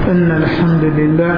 إن الحمد لله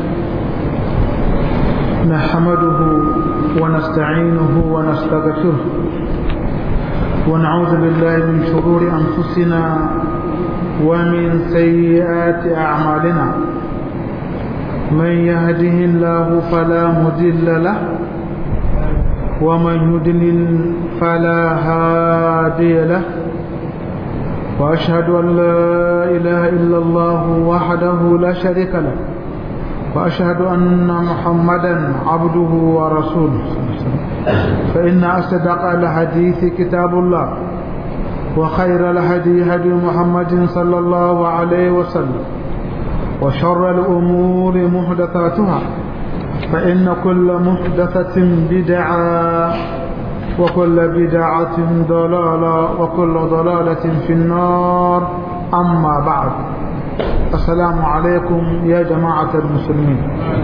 نحمده ونستعينه ونستغفره ونعوذ بالله من شرور أنفسنا ومن سيئات أعمالنا من يهده الله فلا مضل له ومن يضلل فلا هادي له وأشهد أن لا إله إلا الله وحده لا شريك له وأشهد أن محمدا عبده ورسوله فإن أصدق الحديث كتاب الله وخير الهدي هدي محمد صلى الله عليه وسلم وشر الأمور محدثاتها فإن كل محدثة بدعة وكل بدعة ضلالة وكل ضلالة في النار أما بعد السلام عليكم يا جماعة المسلمين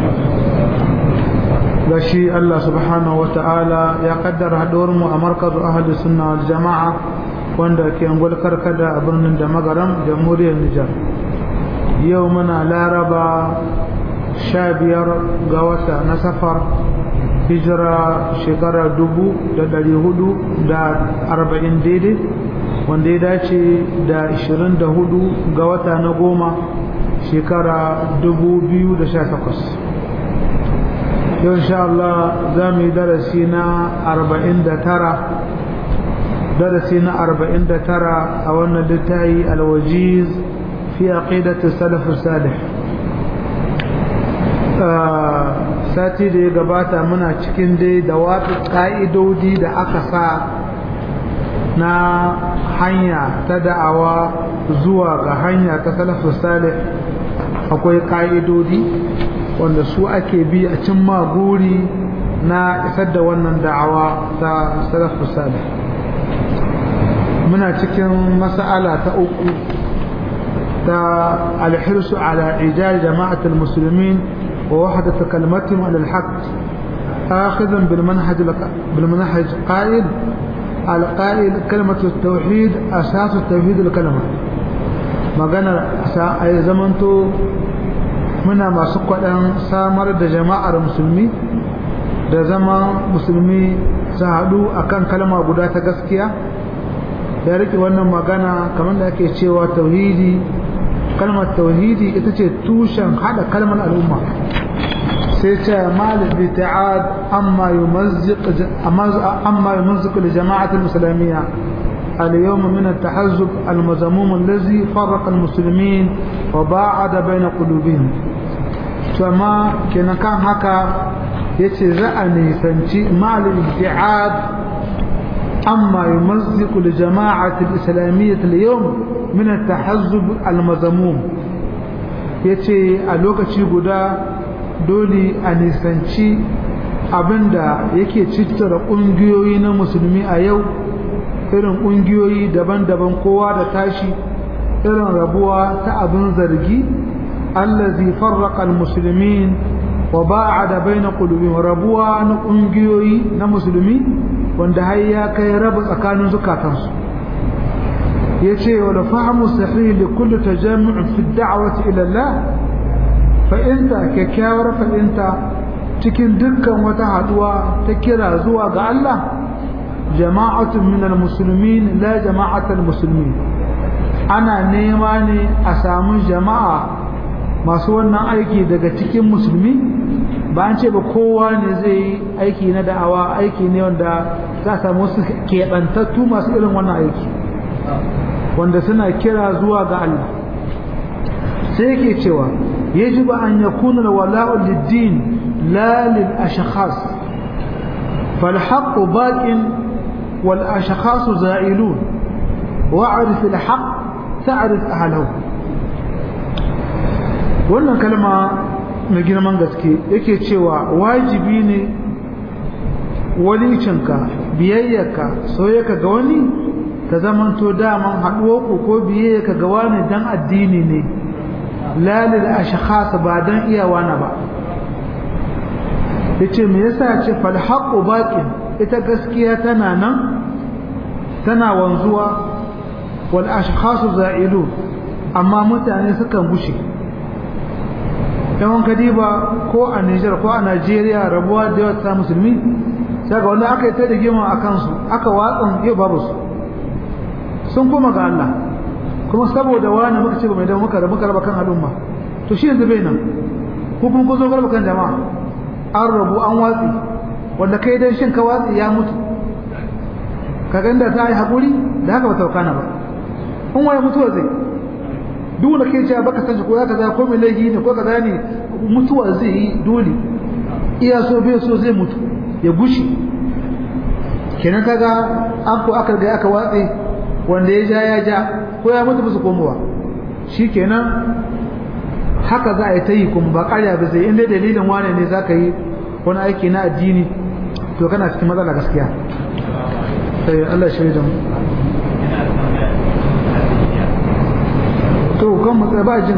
gashi Allah subhanahu wa ta'ala ya kaddara haɗuwarmu a markazu ahli sunna wal jama'a wanda ke angol karkada a birnin da magaram jamhuriyar Nijar yau muna laraba sha biyar ga wata na safar hijira shekara dubu da dari hudu da arba'in daidai wanda ya dace da ishirin da hudu ga wata na goma shekara dubu biyu da sha takwas yau insha Allah za mu yi darasi na arba'in da tara darasi na arba'in da tara a wannan littafi alwajiz fi aqidati salaf salih sati da ya gabata muna cikin dai da wata ƙa'idodi da aka sa na hanya ta da'awa zuwa ga hanya ta salafu salih akwai ƙa'idodi wanda su ake bi a cin maguri na isar da wannan da'awa ta salafu salih muna cikin mas'ala ta uku ta alhirsu ala ijari jama'atul musulmin ووحدة كلمتهم على الحق آخذا بالمنهج بالمنهج قائل القائل كلمة التوحيد أساس التوحيد الكلمة ما قال أي زمنتو منا ما سقط سامر da jama'ar musulmi da zama musulmi su haɗu akan kalma guda ta gaskiya ya rike wannan magana kamar da ake cewa tauhidi kalmar tauhidi ita ce tushen hada kalmar al'umma sai ce malik bi ta'ad amma yumazziq amma yumazziq li jama'at al-muslimiyya اليوم من التحزب المذموم الذي فرق المسلمين وباعد بين قلوبهم كما كان كان هكا yace za a nisanci malin ibti'ad amma yumazziqu li jama'ati al-islamiyyah al-yawm min at-tahazzub al-mazmum yace a lokaci guda dole a nisanci abinda yake cittara kungiyoyi na musulmi a yau irin kungiyoyi daban-daban kowa da tashi irin rabuwa ta abin zargi allazi farraqa al-muslimin wa ba'ada baina qulubihim rabuwa na kungiyoyi na musulmi wanda har ya kai raba tsakanin zukatansu yace wala fahmu sahih li kulli tajammu' fi ad-da'wati ila Allah fa inta kyakkyawar fa inta cikin dukkan wata haduwa ta kira zuwa ga Allah jama'atun min al-muslimin la jama'atul muslimin ana nema ne a samu jama'a masu wannan aiki daga cikin musulmi ba an ce ba kowa ne zai yi aiki na da'awa aiki ne wanda za a samu wasu keɓantattu masu irin wannan aiki wanda suna kira zuwa ga Allah sai yake cewa yajibu an yakuna alwala'u lid-din la lil ashkhas fal haqqu baqin wal ashkhas za'ilun wa'rif al haqq ta'rif ahlahu wannan kalma mai girman gaske yake cewa wajibi ne walicinka biyayyarka soyayyarka ga wani ta zamanto daman haɗuwarku ko biyayyarka ga wani dan addini ne lalil ashkhas ba dan iyawa na ba yace me yasa ce fal haqqu baqin ita gaskiya tana nan tana wanzuwa wal ashkhas za'ilun amma mutane sukan gushe yawan kadiba ko a Nijar ko a Najeriya rabuwa da yawa ta musulmi sai ga wanda aka yi ta da gima a kansu aka watsan yau babu su sun kuma ga Allah kuma saboda wani muka ce ba mai da muka da muka raba kan al'umma to shi yanzu bai nan ko kuma kun zo raba kan jama'a an rabu an watsi wanda kai dan shin ka watsi ya mutu ka ganda ta yi haƙuri da haka ba taukana ba in waye mutuwa zai duk wanda kai cewa baka san shi ko ya kaza ko mai laifi ne ko kaza ne mutuwa zai yi dole iya so bai so zai mutu ya gushi kenan kaga an ko aka ga aka watse wanda ya ja ya ja ko ya mutu bisa komowa shikenan haka za a yi ta yi kuma ba ƙarya ba sai inda dalilin wane ne za ka yi wani aiki na addini to kana cikin matsala gaskiya sai Allah shi da mu to kan mu ba jin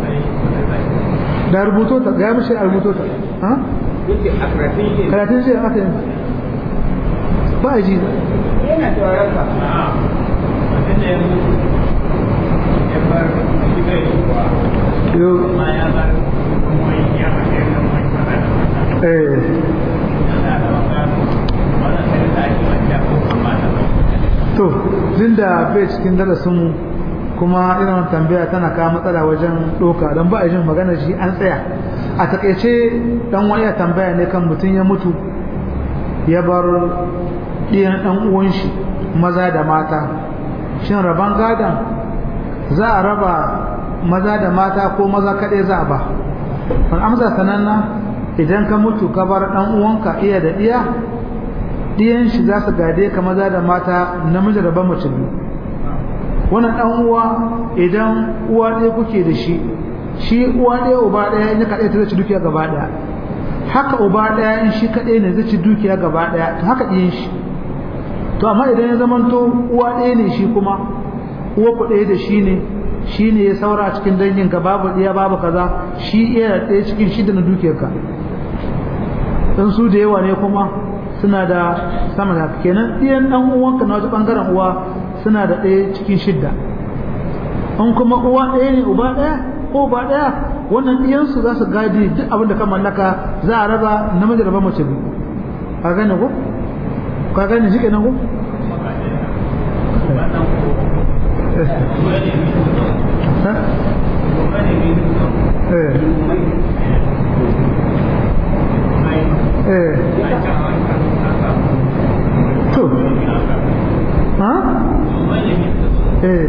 da rubuto ta ga mishi a rubuto ta ha karatun shi aka yi ba ji yana da waraka mutum da ya mutu ya bar shi bai kuwa yo amma ya bar kuma ya mace da mai kaza da eh yana da wakano wannan sai da ake wanda ko amma da to tunda bai cikin darasin mu kuma irin tambaya tana kawo matsala wajen doka don ba a jin magana shi an tsaya a takaice dan wani ya tambaya ne kan mutum ya mutu ya bar ɗiyan ɗan uwan shi maza da mata shin raban gadon za a raba maza da mata ko maza kaɗai za a ba an amsa sananna idan ka mutu ka bar ɗan uwanka iya da ɗiya ɗiyan shi za su gade ka maza da mata namiji da ban mace biyu wannan ɗan uwa idan uwa ɗaya kuke da shi shi uwa ɗaya uba ɗaya in ya kaɗai ta zai ci dukiya gaba ɗaya haka uba ɗaya in shi kaɗai ne zai ci dukiya gaba ɗaya to haka ɗiyan shi to amma idan ya zamanto uwa ɗaya ne shi kuma uwa ku ɗaya da shi ne shi ne ya saura a cikin dangin ka babu ɗaya babu kaza shi iya ɗaya cikin shida na dukiyarka dan su da yawa ne kuma suna da sama da kenan ɗiyan ɗan uwanka na wajen ɓangaren uwa suna da ɗaya cikin shidda in kuma uwa ɗaya ne uba ɗaya ko uba ɗaya wannan ɗiyansu za su gadi duk abin da ka mallaka za a raba namiji raba mace biyu ka gane ko ka gane shi kenan ko eh eh to ha eh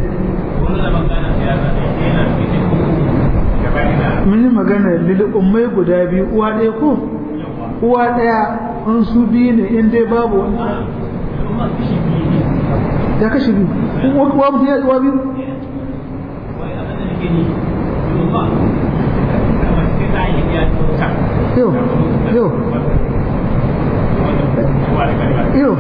mun yi magana lili ummai guda biyu uwa ɗaya ko uwa ɗaya in su biyu ne in dai babu wani ya kashe biyu uwa mutum ya uwa biyu yau yau yau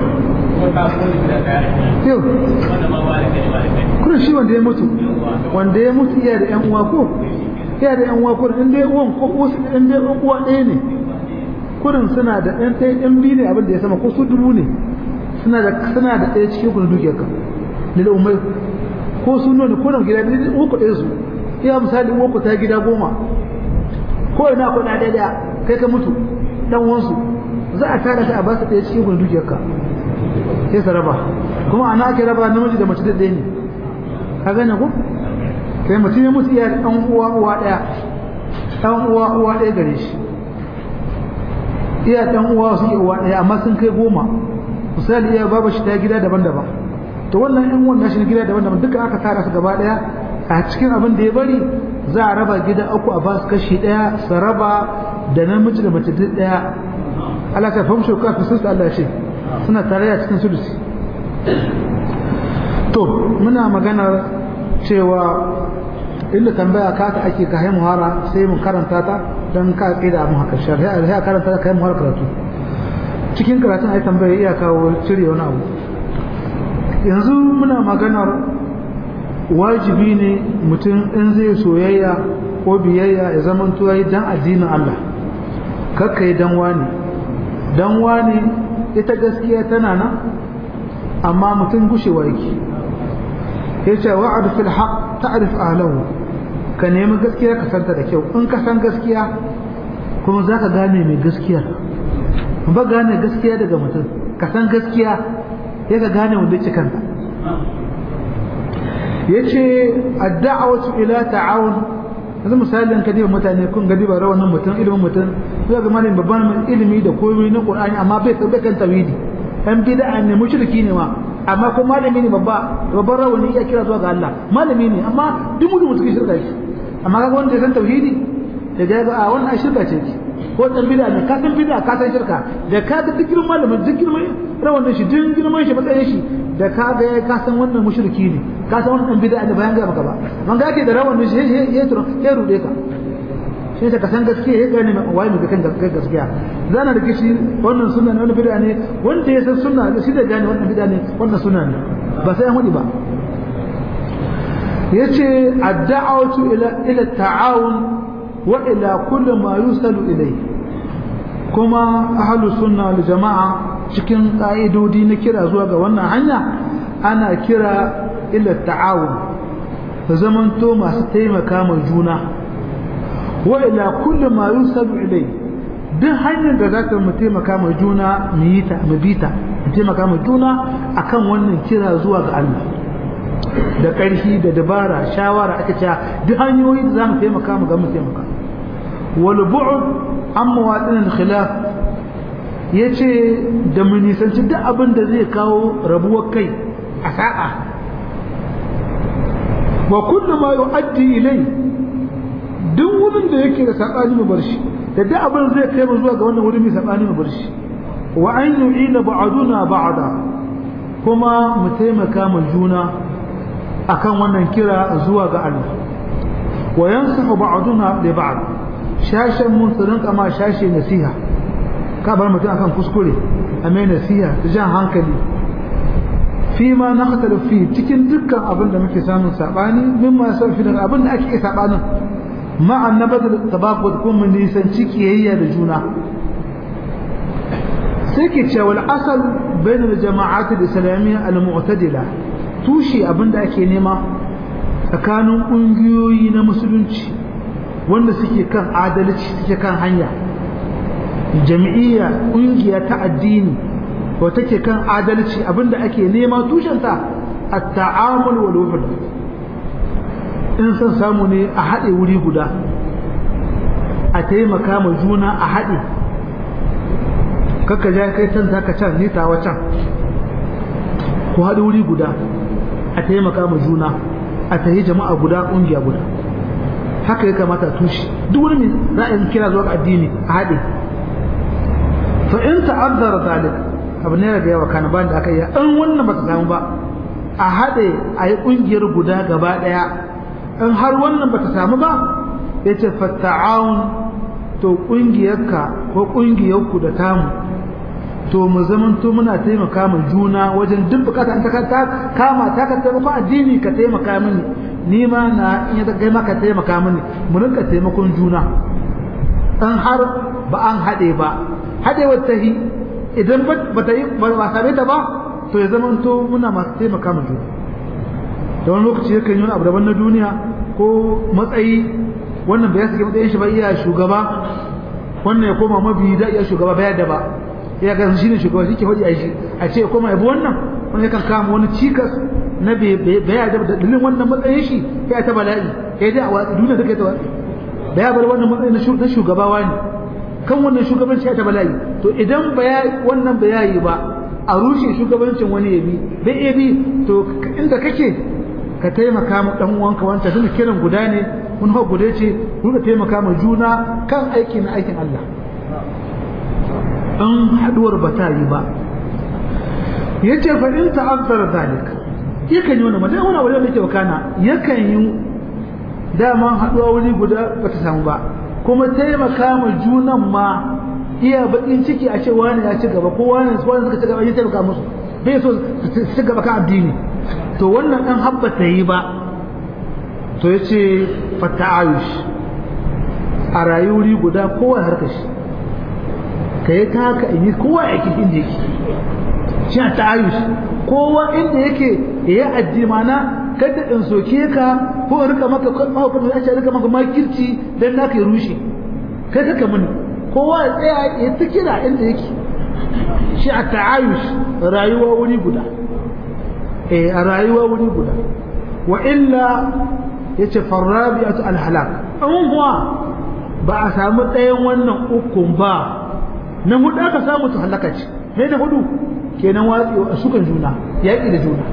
yau kuna shi wanda ya mutu wanda ya mutu iya da yan uwa ko iya da yan uwa ko in dai uwan ko wasu in dai uwa ɗaya ne kurin suna da ɗan ɗaya ɗan biyu ne abin da ya sama ko su dubu ne suna da suna da ɗaya cikin kun dukiyar ka lil ummai ko su nuna ko nan gida biyu uku ɗaya su iya misali uku ta gida goma ko ina ko na ɗaya kai ka mutu dan wansu za a tara ta a ba su ɗaya cikin kun dukiyar ka sai su raba kuma ana ake raba namiji da mace da ɗaya ne ka gane ko kai mutum ya mutu iya ɗan uwa uwa ɗaya ɗan uwa uwa ɗaya gare shi iya ɗan uwa su uwa ɗaya amma sun kai goma misali iya babu shi ta gida daban-daban to wannan ɗan wannan shi gida daban-daban duka aka tara su gaba ɗaya a cikin abin da ya bari za a raba gida uku a basu kashi ɗaya su raba da namiji da mace duk ɗaya Allah ta famshe ka fi sun Allah ce suna tare a cikin sulusi to muna maganar cewa inda tambaya ka ta ake ka muhara sai mun karanta ta don ka kai da abin haka shari'a sai karanta ta kai muhara karatu cikin karatun ai tambaya iya kawo cire wani abu yanzu muna maganar wajibi ne mutum in zai soyayya ko biyayya ya zama tuwayi dan addinin Allah kakkai dan wani dan wani ita gaskiya tana nan amma mutum gushewa yake yace wa'ad fil haqq ta'rif ahlahu ka nemi gaskiya ka santa da kyau in ka san gaskiya kuma za ka gane mai gaskiya ba gane gaskiya daga mutum ka san gaskiya ya ka gane wanda ce kanta ya ce adda'awatu ila ta'awun yanzu misalin ka diba mutane kun ga diba rawanin mutum ilimin mutum zai ga malamin babban ilimi da komai na qur'ani amma bai bai kan tawhidi dan bid'a ne mushriki ne ma amma ko malami ne babba babban rawani ya kira zuwa ga Allah malami ne amma duk mutum mutum shirka shi amma kaga wanda ya san tauhidi da ga a wannan shirka ce ko dan bid'a ne ka san bid'a ka san shirka da ka ga duk girman malamin duk girman rawanin shi duk girman shi matsayin shi da ka ga ka san wannan mushriki ne ka san wannan bid'a da bayan ga maka ba man ga yake da rawanin shi ya ya ya rude ka shi ka san gaskiya ya gane wai mu kan gaskiya zana da kishi wannan sunna ne wannan bid'a ne wanda ya san sunna da shi da gane wannan bid'a ne wannan sunna ne ba sai an hudi ba yace ad-da'watu ila ila ta'awun wa ila kulli ma yusalu ilayhi kuma ahlus sunna wal jama'a cikin ka'idodi na kira zuwa ga wannan hanya ana kira ila ta'awun ta zamanto masu taimaka ma juna wa ila kulli ma yusalu ilayhi duk hanyar da zaka mu taimaka ma juna mu yi ta mu bi ta mu taimaka ma juna akan wannan kira zuwa ga Allah da ƙarfi da dabara shawara aka ce duk hanyoyi da zamu taimaka mu ga mu taimaka wal bu'd an mawadin al-khilaf yace da mu nisanci duk abin da zai kawo rabuwar kai a sa'a wa kullu ma yu'addi ilai duk wurin da yake da sabani mu bar shi da duk abin zai kai mu zuwa ga wannan wurin mai sabani mu bar shi wa an yu'ina ba'duna ba'da kuma mu taimaka mu juna akan wannan kira zuwa ga Allah wa yansahu ba'duna li ba'd shashin mun su rinka ma shashi nasiha ka bar mutum akan kuskure a mai nasiha ta jan hankali fi ma na fi cikin dukkan abin da muke samun sabani mimma saufi daga abin da ake sabanin مع النبذ التباغض كون من نيسانci kiyayya da juna sai ke cewa al'asal bain al-jama'at al-islamiyya al-mu'tadila tushi abinda ake nema tsakanin kungiyoyi na musulunci wanda suke kan adalci suke kan hanya jami'iyya kungiya ta addini ko take kan adalci abinda ake nema tushenta at-ta'amul wal wahda in son samu ne a haɗe wuri guda a taimaka ma juna a haɗe kakka ja kai can ka can ni tawa can ku haɗe wuri guda a taimaka ma juna a tahi jama'a guda ƙungiya guda haka ya kamata tushe duk wani mai ra'ayin kira zuwa addini a haɗe fa in ta'azzara zalik abu ne da yawa kana bayan da aka yi an wannan ba ta samu ba a haɗe a yi ƙungiyar guda gaba ɗaya in har wannan bata samu ba ya ce fatta'awun to ƙungiyarka ko ƙungiyarku da tamu to mu zamanto muna taimaka mu juna wajen duk bukata an ta kama ta ka taimaka addini ka taimaka mini ni ma na in ya kai maka taimaka mini mu rinka taimakon juna in har ba an haɗe ba haɗewar ta yi idan ba ta yi ba same ta ba to ya zamanto muna masu taimaka mu juna da wani lokaci yakan yi wani abu daban na duniya ko matsayi wannan bai sake matsayin shi ba iya shugaba wannan ya koma mabi da iya shugaba bayar da ba ya ga shi ne shugaba shi ke faɗi a shi a ce ya koma yabi wannan wani yakan kama wani cikas na bayar da dalilin wannan matsayin shi ya ta bala'i ya dai a watsi duniya duka ta watsi da ya bar wannan matsayin na shugaba wani kan wannan shugabanci ya ta bala'i to idan wannan bayani ba a rushe shugabancin wani ya bi bai iya bi to inda kake ka taimaka ma dan uwanka wanda duk kiran guda ne mun ha guda ce ku ka taimaka ma juna kan aiki na aikin Allah an haduwar ba ta yi ba yace fa in ta'azzara zalik yakan yi wannan mutum wani abu da yake wakana yakan yi dama haduwa wuri guda ba ta samu ba kuma taimaka ma junan ma iya bakin ciki a ce wani ya ci gaba ko wani wani suka ci gaba ya taimaka musu bai so su ci gaba kan addini to wannan ɗan habba ta yi ba to ya ce fata ayush a rayuwari guda kowa harka shi ka yi ta haka in yi kowa ya ke inda yake shi a ta'ayush kowa inda yake ya yi addini mana kada in soke ka ko in rika maka mahaukar da ake rika maka makirci dan naka ya rushe kai kaka mini kowa ya tsaya ya ta kira inda yake shi a ta'ayush rayuwa wuri guda eh a rayuwa wuri guda wa illa yace farrabi'atu alhalak an kuwa ba a samu ɗayan wannan ukun ba na hudu aka samu to halaka ce me da hudu kenan watsi a sukan juna yaƙi da juna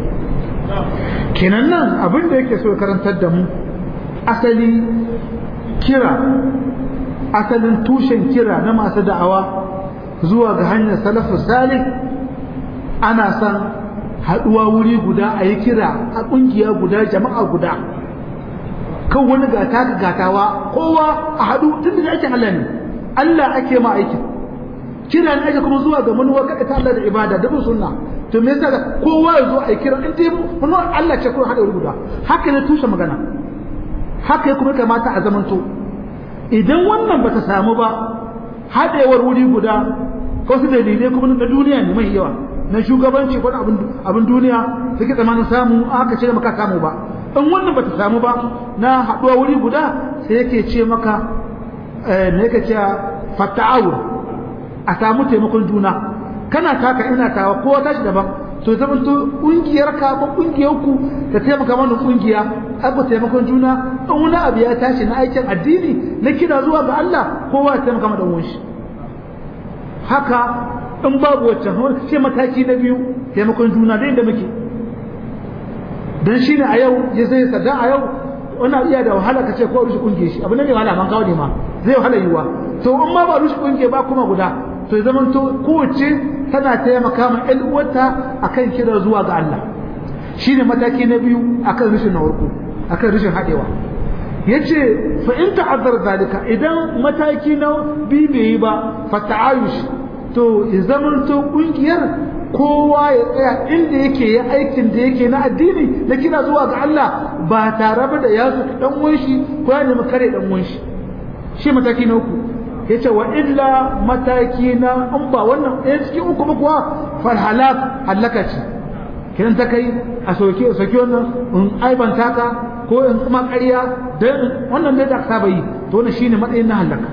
kenan nan abin da yake so ya karantar da mu asali kira asalin tushen kira na masu da'awa zuwa ga hanyar salafu salih ana son haɗuwa wuri guda a yi kira a ƙungiya guda jama'a guda kan wani gata ka gatawa kowa a haɗu tun da ake Allah ne Allah ake ma aikin kira ne ake kuma zuwa ga manuwa kaɗa ta Allah da ibada da bin sunna to me yasa kowa ya zo a yi kira in dai manuwa Allah ce kuma haɗa wuri guda haka ne tushe magana haka ya kuma kamata a zamanto idan wannan bata samu ba haɗewar wuri guda ko su dalilai kuma na duniya ne mai yawa na shugabanci ko abin abin duniya suke tsamanin samu aka ce maka samu ba in wannan bata samu ba na haɗuwa wuri guda sai yake ce maka me yake ce fata'awun a samu taimakon juna kana taka ina tawa kowa tashi daban to zaman to kungiyar ka ko kungiyar ku ta taimaka mana kungiya abu taimakon juna in wani abu ya tashi na aikin addini na kira zuwa ga Allah kowa ya taimaka mana dan shi haka in babu waccan sai mataki na biyu taimakon juna da inda muke dan shine a yau ya zai sada a yau wannan iya da wahala kace ko rushe kungiyar shi abu ne mai wahala man kawo ne ma zai wahala yiwa to in ma ba rushe kungiyar ba kuma guda to ya zamanto kowace tana taimaka ma ƴan uwarta akan kira zuwa ga Allah shine mataki na biyu akan rushin na farko akan rushin hadewa yace fa in ta'azzara zalika idan mataki na biyu bai yi ba fa ta'ayush to ya zamanto kungiyar kowa ya tsaya inda yake ya aikin da yake na addini na kira zuwa ga Allah ba tare da ya su dan wanshi ko ya nemi kare dan wanshi shi mataki na uku yace wa illa mataki na an ba wannan ɗaya cikin uku ba kuwa fal halak halaka ce kiran ta kai a soke a soke wannan in aibanta ka ko in kuma ƙarya dan wannan dai da ka saba yi to wannan shine matsayin na halaka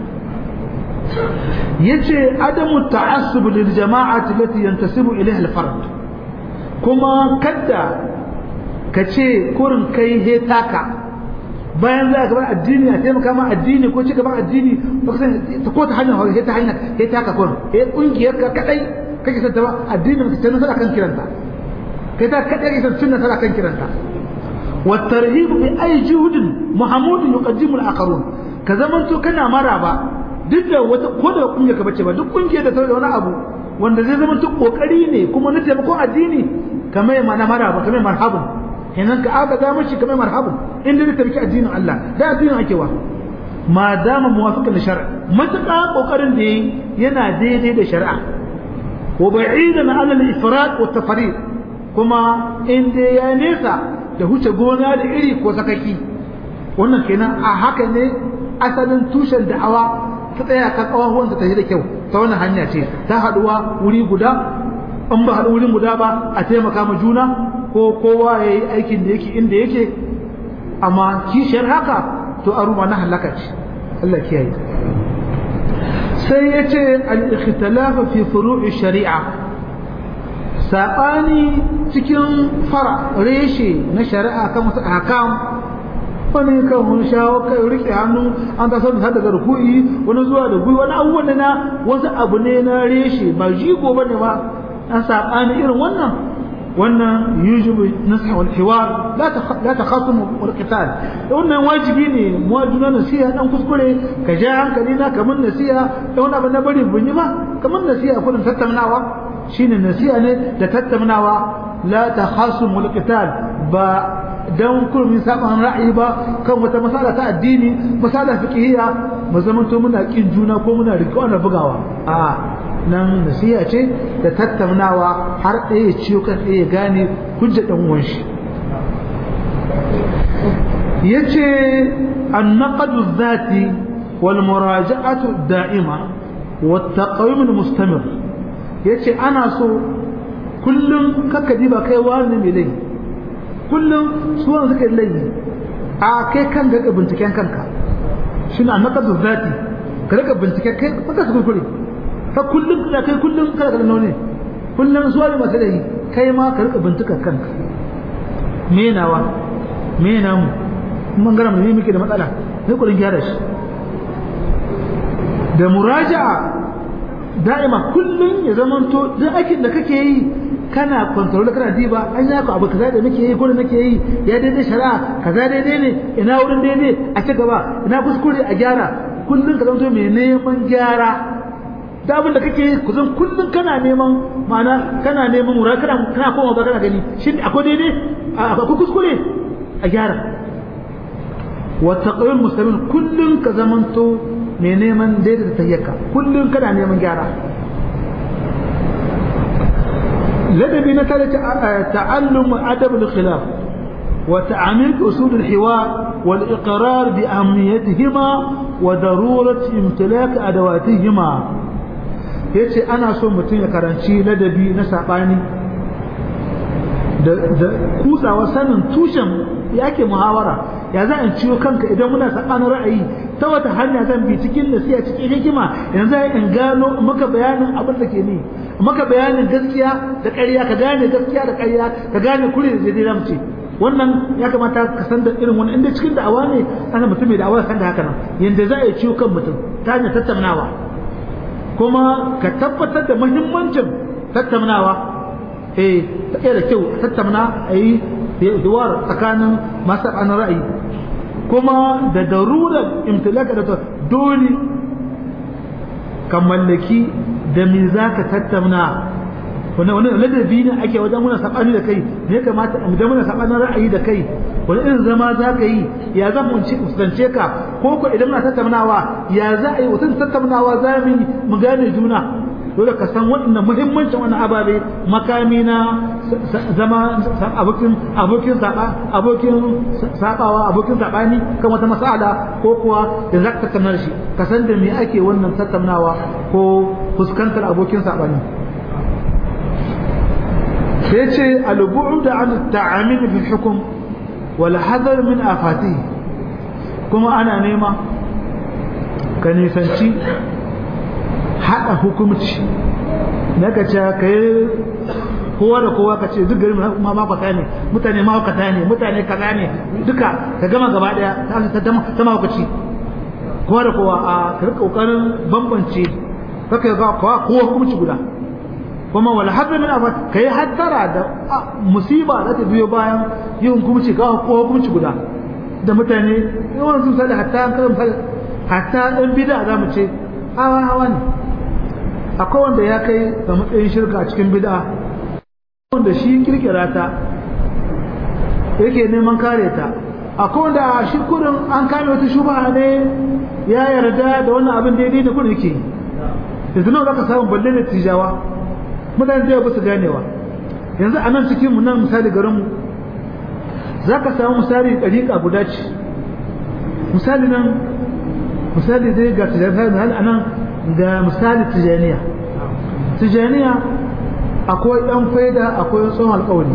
yace adamu ta'assub lil jama'ati allati yantasibu ilayha al fard kuma kadda kace kurin kai he taka bayan za ka bar addini a taimaka ma addini ko cika ba addini ba san ta ko ta hanyar he ta hanyar he taka kurin he kungiyar ka kadai kake san ta ba addini ka tana sana kan kiranta kai ta kadai kake san sunna sana kan kiranta والترهيب بأي جهد محمود يقدم الآخرون كذا من تو كنا مرابا duk da wata ko da kungiyar ka bace ba duk kungiyar da ta da wani abu wanda zai zama duk kokari ne kuma na taimakon addini kamar ya mana maraba kamar marhabun kenan ka aka ga mashi kamar marhabun inda zai tabbaki addinin Allah da addinin ake wa ma dama muwafiqan da shar'a matuƙa kokarin da yayi yana daidai da shari'a wa ba'idan ala al-ifrat wa tafriq kuma inda ya nesa da huce gona da iri ko sakaki wannan kenan a haka ne asalin tushen da'awa ta tsaya kan kawahuwan ta tafi da kyau ta wannan hanya ce ta haduwa wuri guda in ba haɗu wurin guda ba a taimaka ma juna ko kowa ya yi aikin da yake inda yake amma kishiyar haka to a ruma na halaka ce Allah kiyaye sai ya ce al-ikhtilafa fi furu'i shari'a saɓani cikin fara reshe na shari'a kan wasu ahkam wani kan wani shawo kai rike hannu an ta san da daga ruku'i wani zuwa da gui wani abubuwan na wasu abu ne na reshe ba jigo bane ba an saɓani irin wannan wannan yujibu nasiha wal hiwar la ta la takhasum wal qital wannan wajibi ne mu juna nasiha dan kuskure ka ja hankali na kamar nasiha da wani abu na bari bunyi ba kamar nasiha kullum tattaunawa shine nasiha ne da tattaunawa la takhasum wal qital ba dan kurmi saban ra'ayi ba kan wata masala ta addini masala fiqhiyya mu zaman to muna kin juna ko muna riko ana bugawa a nan nasiha ce da tattaunawa har ɗaya ya ciyo kan ɗaya ya gane hujja dan uwan shi yace an-naqdu dhati wal muraja'atu da'ima wat taqwim al-mustamir yace ana so kullum kaka diba kai wani mai laifi kullum su wanda suka yi laifi a kai kan ga binciken kanka shi na naqadu zati ka rika binciken kai ba ka kuskure fa kullum da kai kullum kada ka nune kullum zuwa masu da yi kai ma ka rika bincika kanka me nawa me namu mun gara mu ne muke da matsala sai kullun gyara shi da muraja'a da'ima kullun ya zamanto duk aikin da kake yi kana kontrol kana diba an ya ku abu kaza da nake yi ko da nake yi ya daidai shari'a kaza daidai ne ina wurin daidai a ci gaba ina kuskure a gyara kullun ka zanto mai neman gyara da abin da kake yi ku zan kullun kana neman ma'ana kana neman mura kana kana koma ba kana gani shin akwai daidai akwai kuskure a gyara wa taqwim muslimin kullun ka zamanto mai neman daidai tayyaka kullun kana neman gyara ladabi na tare ta'allum adab al-khilaf wa ta'amil usul al-hiwar wal iqrar bi ahamiyatihima wa darurat imtilak adawatihima yace ana so mutum ya karanci ladabi na sabani da kutsawa sanin tushen yake muhawara ya za in ciwo kanka idan muna sabanin ra'ayi ta wata hanya zan bi cikin nasiya cikin hikima yanzu in gano maka bayanin abin da ke ni maka bayanin gaskiya da ƙarya ka gane gaskiya da ƙarya ka gane kure da zai ramce wannan ya kamata ka san da irin wani inda cikin da'awa ne ana mutum mai da'awa san da haka nan yanda za a yi ciwo kan mutum ta hanyar tattaunawa kuma ka tabbatar da muhimmancin tattaunawa eh ta da kyau tattauna a yi hiwar tsakanin masu an ra'ayi kuma da darurar imtilaka da dole ka mallaki da me za ka tattauna wani wani ladabi ne ake wajen muna sabani da kai ne ya kamata idan muna sabanin ra'ayi da kai wani irin zama za ka yi ya za mu fuskance ka ko ko idan muna tattaunawa ya za a yi wata tattaunawa za mu yi mu gane juna dole ka san waɗannan muhimmancin wannan ababe makami na zama abokin abokin saba abokin sabawa abokin sabani kan wata mas'ala ko kuwa da za ka tattauna shi ka san da me ake wannan tattaunawa ko fuskantar abokin sabani sai ce al-bu'd an at-ta'amil fi hukm wal hadar min afatihi kuma ana nema ka nisanci haɗa hukumci na ka ce ka yi kowa da kowa ka ce duk gari ma makwata ne mutane makwata ne mutane kaza ne duka ka gama gaba ɗaya ta mahaukaci kowa da kowa a ka rika ƙoƙarin bambance ka kai ga kowa kowa hukumci guda kuma wala hadda min abat kai hattara da musiba da ta biyo bayan yin hukumci ga kowa hukumci guda da mutane yawan sun sani hatta an kaza hatta ɗan bida za mu ce hawa hawa ne akwai wanda ya kai ga matsayin shirka a cikin bid'a wanda shi kirkira ta yake neman kare ta akwai wanda shi kudin an kame wata shubha ne ya yarda da wannan abin daidai da kudin yake yanzu nawa zaka samu balle da tijawa mutane da ba su ganewa yanzu a nan cikin mu nan misali garin mu zaka samu misali dariƙa guda ce misali nan misali dai ga tijaniya a nan ga misali tijaniya tijaniya akwai ɗan faida akwai tsohon alƙawari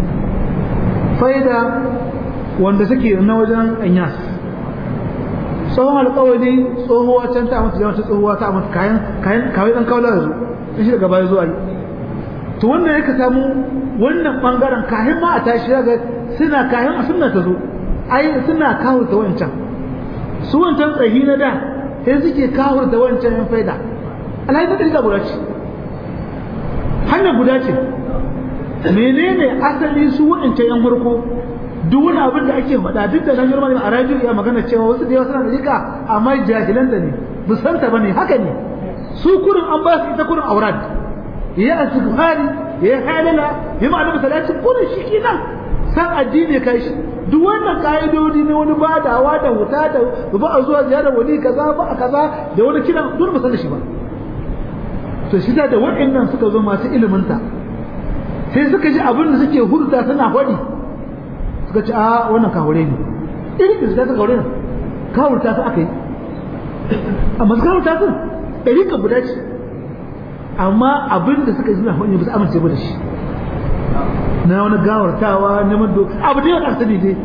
faida wanda suke na wajen anyas tsohon alƙawari tsohuwa can ta amince jama'a tsohuwa ta amince kayan kayan kawai ɗan kawla da zo in shi daga baya zuwa yi to wanda ya ka samu wannan ɓangaren kayan ma a tashi daga suna kayan a sunna ta zo ai suna kawo ta wancan su wancan tsayi na da sai suke kawar da wancan yan faida alhaji ta ɗariƙa guda ce hanya guda ce menene asali su wancan yan farko duk wani abin da ake faɗa duk da nan girma a radio ya magana cewa wasu da yawa suna ɗariƙa amma jahilan da ne busanta ba ne haka ne su kurin an ba su ita kurin aurat ya asibhari ya halala ya ma'ana masalaci kurin shi nan san addini kai shi duk wannan ka'idodi ne wani badawa da wuta da ba a zuwa ziyarar wali kaza ba a kaza da wani kiran duk ba san da shi ba to shi da waɗannan suka zo masu iliminta sai suka ji abin da suke hurta suna faɗi suka ce a wannan kawure ne irin da suka kawure ne kawurta su aka yi amma su kawurta su ɗari ka guda ce amma abin da suka ji suna faɗi ba su amince ba da shi na wani gawartawa neman do abu da yawan arsani dai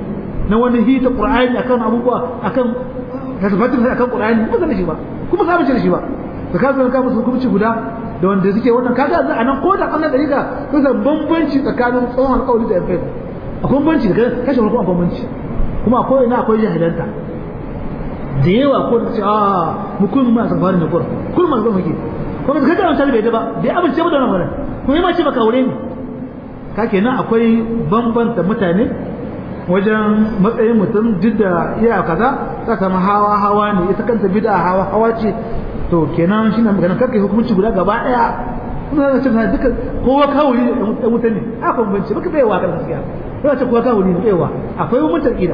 na wani hita qur'ani akan abubuwa akan tasbatin sai akan qur'ani ba zan shi ba kuma sa bace shi ba da ka zo ka musu hukunci guda da wanda suke wannan kaga a nan ko da kannan dariƙa kusa bambanci tsakanin tsohon alƙawari da yafe akwai bambanci da kashe farko akwai bambanci kuma akwai ina akwai jahilanta da yawa ko da ce a mu kun ma san farin da kur kun ma san muke kuma kaga wannan bai da ba bai amince ba da wannan magana kuma ma ce baka aure ni ka kenan akwai bambanta mutane wajen matsayin mutum duk da iya kaza ta samu hawa hawa ne ita kanta bid'a hawa hawa ce to kenan shi na magana karkai hukunci guda gaba daya kuma zaka ce duka kowa kawuri da wuta ne a bambanci baka bai wa kan gaskiya ba ce kowa kawuri ne baiwa akwai mutum kida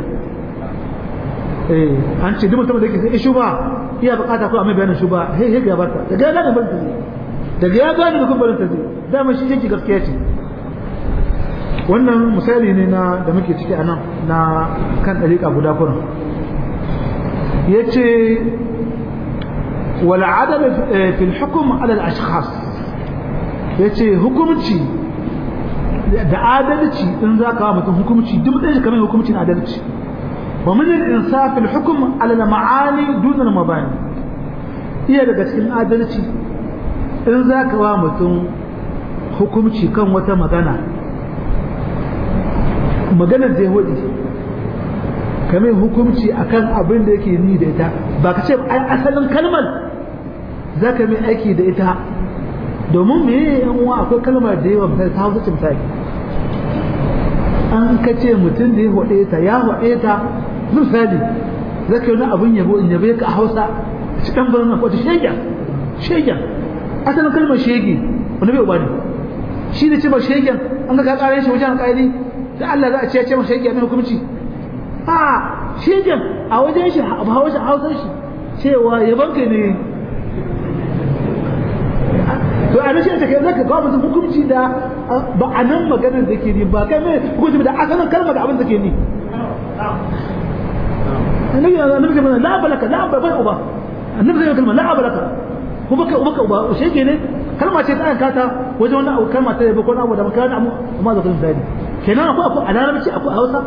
eh an ce duk mutum da yake sai shuba iya bukata ko a mai bayanin shuba he he ga barka daga ya gane barka daga ya gane da kuma barka zai dama shi yake gaskiya ce wannan misali ne na da muke ciki anan na kan dariƙa guda kuran yace wal adab fi al hukm ala al ashkhas yace hukumci da adalci in zaka wa mutum hukumci duk da kamar hukumcin adalci wa min al insaf al hukm ala al ma'ani dun al mabani iya daga cikin adalci in zaka wa mutum hukumci kan wata magana maganar da ya wadi kame hukumci akan abin da yake ni da ita ba ka ce ai asalin kalmar za ka mai aiki da ita domin me yan uwa akwai kalmar da yawa misali ta hausa ce misali an ka ce mutum da ya waɗe ta ya waɗe ta misali za ka yi wani abin yabo in yabe ka a hausa ci ɗan birnin na kwata shegen shegen asalin kalmar shege wani bai uba ne shi ne ce ba shegen an ga ka ƙarar shi wajen alƙali da Allah za a ce ce masa yake mai hukunci a shegen a wajen shi a hausar hausar shi cewa yaban ka ne to a rashin ta kai zaka kawo mutum hukunci da ba a nan maganar da ke ni ba kai mai hukunci da asalin kalma da abin da ke ni annabi annabi zai la balaka la balaka uba annabi zai kalma la balaka ko baka baka uba shege ne kalma ce ta kata wajen wannan abu kalma ta yabo ko abu da makana amma da kan zai kenan akwai akwai a larabci akwai a hausa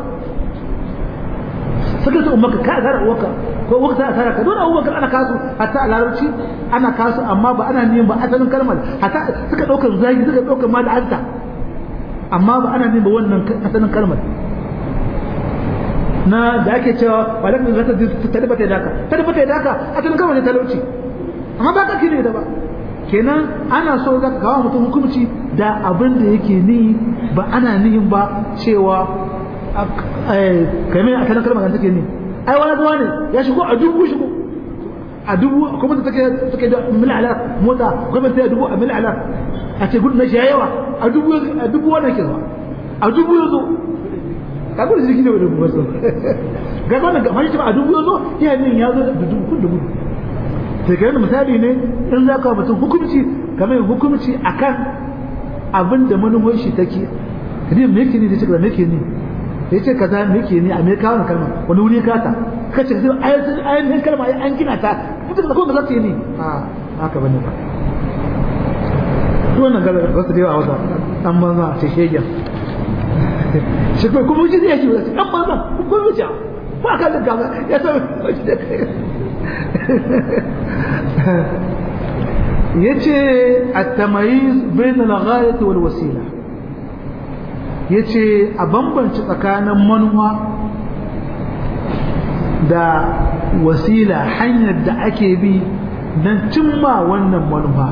suka ce umarka ka gara uwarka ko uwarka ta tara ka dole abubakar ana kasu hatta a larabci ana kasu amma ba ana neman ba asalin kalmar hatta suka ɗaukar zagi suka ɗaukar ma da hanta amma ba ana neman ba wannan asalin kalmar na da ake cewa ba da zata ta dabata da ka ta dabata da ka asalin kalmar ne talauci amma ba ka kire da ba kenan ana so za ka kawo mutum hukunci da abin da yake ni ba ana nihin ba cewa kamar a kanan kalmar take ni ai wani zuwa ne ya shigo a dubu shigo a dubu kuma da take take da mil'ala mota kuma ta dubu a mil'ala a ce gudu na shi yawa a dubu a dubu wannan ke zuwa a dubu ya zo ka gudu shi ne da dubu ba so ga wannan ga mai a dubu ya zo ya nin ya zo da dubu kun dubu sai kai misali ne in za ka mutum hukunci kamar hukunci akan abin da manufar shi take kadi me yake ne da cikin me yake ne ya ce kaza me yake ne a me kawo kalma wani wuri ka ta kace sai ayatin ayatin kalma an gina ta mutum da kuma za ta yi ne a haka bane ba wannan ga wasu da yawa wata an banza ce shegen shi kuma kuma shi zai shi an banza kuma wuce ba ka da kaza ya san yace at-tamayiz bain al-ghayat wal wasila yace a bambance tsakanin manuwa da wasila hanyar da ake bi don cimma wannan manufa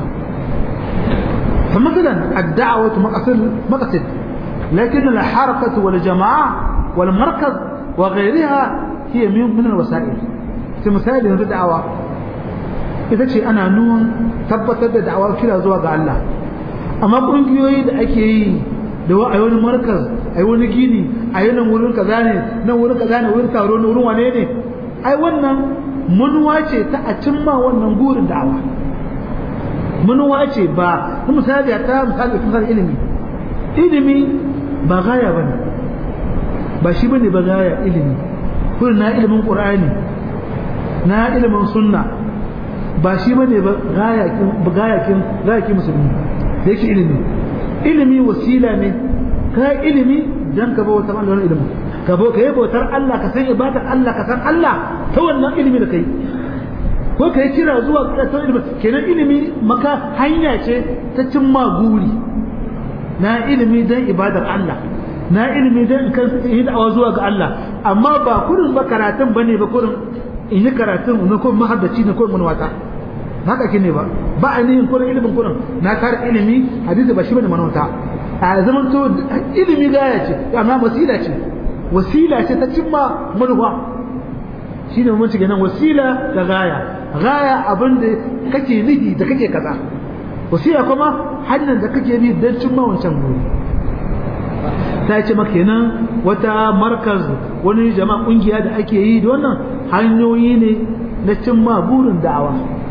فمثلا الدعوة مقصد مقصد لكن الحركة والجماعة والمركز وغيرها هي من الوسائل في مثال الدعوة ita ce ana nuwan tabbatar da da'awar kira zuwa ga Allah amma kungiyoyi da ake yi da wa a wani markaz a wani gini a yi nan wurin kaza ne nan wurin kaza ne wurin taro ne wurin wane ne ai wannan manuwa ce ta a cimma wannan gurin da'awa manuwa ce ba misali ta misali misali ilimi ilimi ba gaya bane ba shi bane ba gaya ilimi kullum na ilimin qur'ani na ilimin sunna ba shi ba ne ba gayakin gayakin musulmi da yake ilimi ilimi wasila ne ka ilimi don ka ba wata ɓangaren ilimin ka bo ka yi bautar Allah ka san ibadar Allah ka san Allah ta wannan ilimi da kai ko ka yi kira zuwa ta ilimi kenan ilimi maka hanya ce ta cimma guri na ilimi dan ibadar Allah na ilimi dan in kan yi da'awa zuwa ga Allah amma ba kurin ba karatun bane ba kurin in yi karatun na kuma mahaddaci na kuma manwata haka kine ba ba a nihin kurin ilimin kurin na tara ilimi hadisi ba shi bane manwata a zaman to ilimi gaya ce amma wasila ce wasila ce ta cimma manufa shi ne mamanci ganin wasila da gaya gaya abin da kake nihi da kake kaza wasila kuma hanyar da kake bi don cimma wancan guri ta ce maka kenan wata markaz wani jama'a kungiya da ake yi da wannan hanyoyi ne na cimma burin da'awa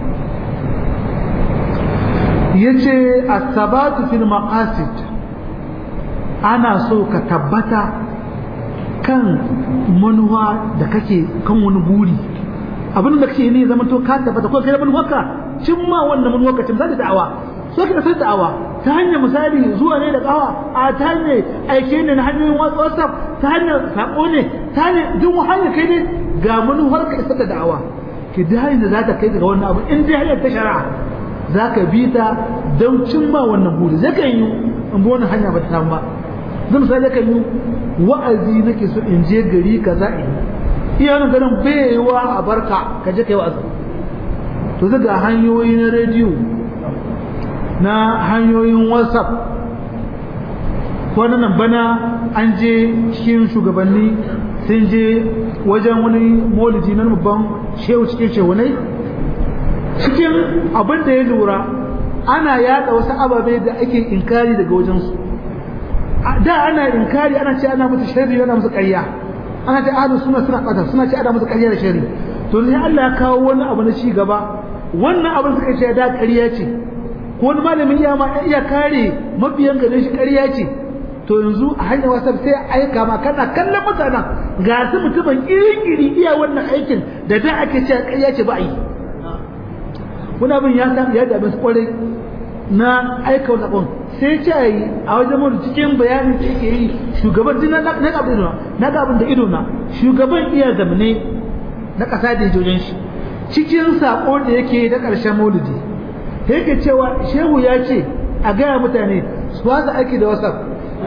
yace as-sabatu fil maqasid ana so ka tabbata kan manuwa da kake kan wani buri abin da kake ne zama to ka tabbata ko kai manuwarka cimma wannan manuwarka cin da da'awa so ka san da'awa ta hanyar misali zuwa ne da kawa a ta hanyar aike ne na hanyoyin whatsapp ta hanyar sako ne ta hanyar duk hanyar kai ne ga manuwarka isar da da'awa ki da hanyar da za ta kai daga wannan abu in dai hanyar ta shari'a za ka bi ta don cimma wannan buri zai kan yi in bi wannan hanya ba ta samu ba zan misali kan yi wa'azi nake so in je gari kaza in iya nan garin baiwa a barka ka je kai wa'azi to daga hanyoyi na rediyo na hanyoyin whatsapp wannan bana an je cikin shugabanni sun je wajen wani moliji na babban shehu cikin shehunai cikin abin da ya lura ana yada wasu ababe da ake inkari daga wajensu da ana inkari ana ce ana musu sharri ana musu ƙarya ana ce ahlus sunna suna bata suna ce ana musu ƙarya da sharri to sai Allah ya kawo wani abu na ci gaba wannan abin suka ce da ƙarya ce ko wani malamin iya ma iya kare mabiyan gare shi ƙarya ce to yanzu a hanyar whatsapp sai aika ma kana kallon mutanen ga su mutumin iri-iri iya wannan aikin da da ake cewa ƙarya ce ba a yi wani abin ya samu ya dame su kwarai na aika wani abin sai ce a yi a wajen mutu cikin bayanin da yake yi shugaban jina na ga abin na ga abin da ido na shugaban iya zamane na ƙasa da jojin shi cikin saƙo da yake da ƙarshen maulidi yake cewa shehu ya ce a gaya mutane su wasa aiki da wasa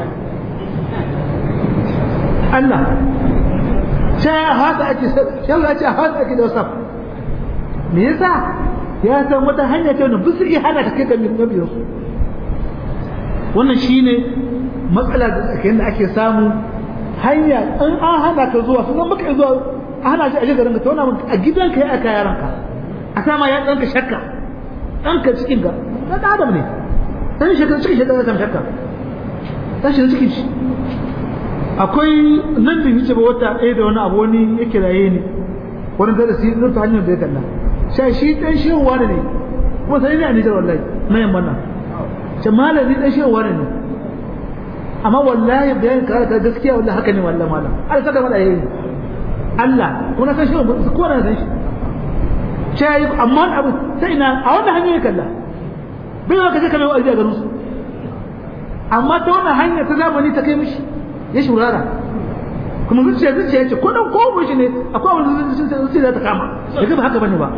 Allah sai hasa ake shehu ya ce a hasa ake da wasa me yasa ya san wata hanya ce wanda bisu iya hana ta kai ga mabiyansu wannan shine matsala da tsakanin da ake samu hanya in an hana ka zuwa sunan maka zuwa a hana shi a garin ka tauna a gidanka ya aka yaranka a sama ya ɗanka shakka ɗanka cikin ka na ɗan adam ne ɗan shakka cikin shakka zai shakka ɗan shi cikin shi akwai nan da hice ba wata ɗaya da wani abu wani ya kiraye ni wani darasi ɗin ta hanyar da ya kalla sai shi ɗan shehu wani ne kuma sai ne a nijar wallahi na yamma nan ce malami ɗan shehu wani ne amma wallahi bayan ka ta gaskiya wallahi haka ne wallahi malam Allah saka mala yayi Allah kuna san shehu ko na san shi sai amma abu sai na a wannan hanyar kalla bai ka je ka mai wa'azi a garin su amma ta wannan hanya ta zamani ta kai mishi ya shurara kuma zuciya zuciya ce ko dan ko shi ne akwai wani zuciya za ta kama ya ba haka bane ba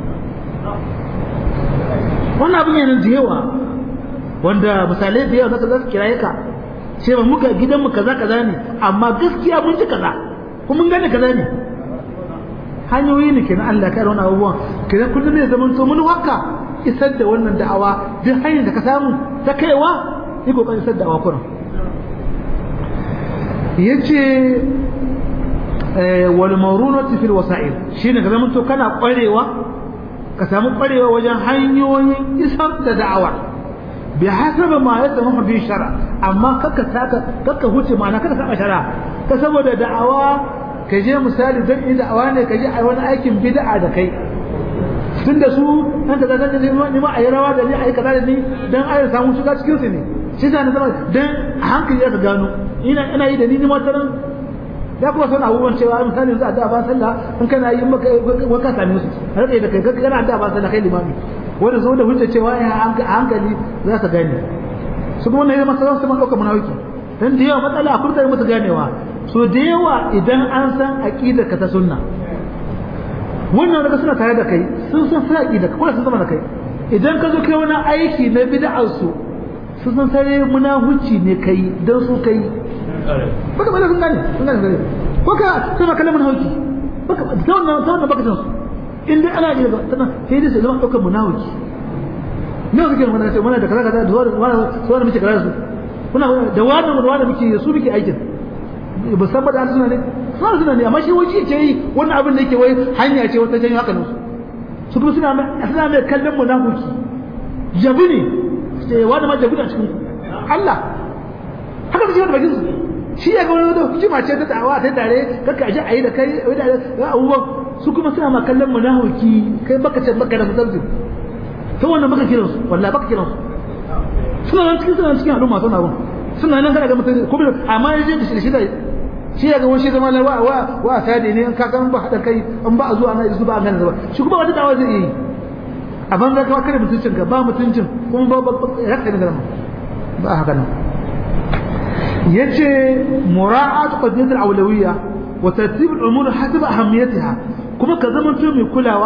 wannan abin yana da yawa wanda misalai da yawa zaka za su kiraye ka sai ba muka gidanmu kaza kaza ne amma gaskiya mun ji kaza kuma mun gane kaza ne hanyoyi ne kenan Allah ya kare wannan abubuwan kenan kullum ne zaman to mun haka isar da wannan da'awa duk hanyar da ka samu ta kaiwa yi kokarin isar da da'awa kuran yace wal marunati fil wasa'il shine ka zama to kana kwarewa ka samu kwarewa wajen hanyoyin isar da da'awa bi hasaba ma yasmahu bi shar'a amma kaka saka kaka huce ma'ana kaka saka shar'a ka saboda da'awa ka je misali dan yi da'awa ne ka je a wani aikin bid'a da kai tunda su an ka zaga ne ni ma ayi rawa da ni ayi kaza da ni dan ayi samu shiga cikin su ne shi sa na zama dan a hankali ya ka gano ina ina yi da ni ni ma taran ya kuma san abubuwan cewa misali yanzu a da ba sallah in kana yi maka waka same su har da kai kana da ba sallah kai limami wanda zo da hujja cewa a hankali za ka gane su kuma ne masa za su ma dauka munafiki dan da yawa matsala a kurta musu ganewa so da yawa idan an san aqidar ka ta sunna wannan daga suna tare da kai sun san sai aqida ka kuma sun zama da kai idan ka zo kai wani aiki na bid'ar su sun san sai munafici ne kai dan su kai baka bada sun gane sun gane ko ka sai ma kallon munafiki baka ta wannan ta wannan baka san su in dai ana yi tana sai dai su zama daukar munafiki ne suke mana ce mana da kaza kaza da wani wani muke kaza su kuna da wani da wani muke su muke aikin ba san ba da suna ne suna suna ne amma shi wani ce yi wannan abin da yake wai hanya ce wata janyo haka su su kuma suna mai suna mai kallon munafiki jabi ne ce wani ma jabi a cikin Allah haka su ce wani bakin su shi ya ga wani da hukuma ce ta dawa ta tare kaka aje ayi da kai da abubuwan su kuma suna ma kallon munafiki kai baka ce baka da mutunci to wannan baka kiran su wallahi baka kiran su suna nan cikin suna cikin al'umma suna abun suna nan kana ga mutum kuma amma yaje da shi da shi ya ga wani zama na wa wa wa sadi ne in ka san ba hada kai in ba a zuwa na isu ba an gane ba shi kuma wata dawa zai yi a banza ka kare mutuncin ka ba mutuncin kuma ba ba ya ka da ba haka nan yace mura'at qadiyat al-awlawiyya wa tartib al-umur hasab ahamiyatiha kuma ka zama to mai kulawa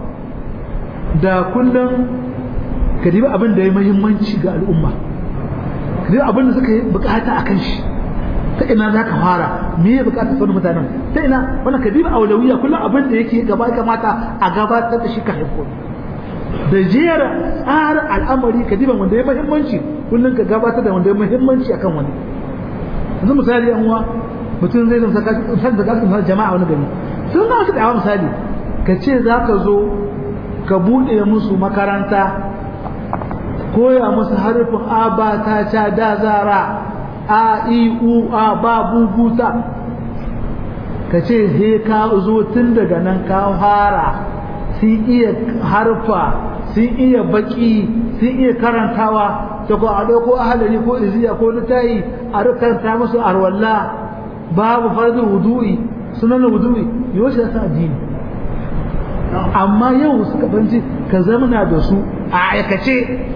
da kullum ka dibi abin da ya muhimmanci ga al'umma ka dibi abin da suka yi bukata akan shi ta ina za ka fara me ya bukata sauran mutanen ta ina wannan ka dibi aulawiyya kullum abin da yake gaba kamata a gabatar da shi ka haifo da jera tsara al'amari ka diba wanda ya muhimmanci kullum ka gabatar da wanda ya muhimmanci akan wani yanzu misali yan uwa mutum zai zama san da gasu jama'a wani gari sun na su dawa misali ka ce za ka zo ka buɗe musu makaranta koya musu harfin a ba ta ca da zara a i u a ba bubuta ka ce he ka zo tun daga nan ka fara sun iya harfa sun iya baki sun iya karantawa ta ko a ɗauko ahalari ko iziya ko litayi a rikanta musu arwalla babu farzin wudu'i sunan wudu'i yau shi sa addini amma yau suka banci ka zamana da su a aikace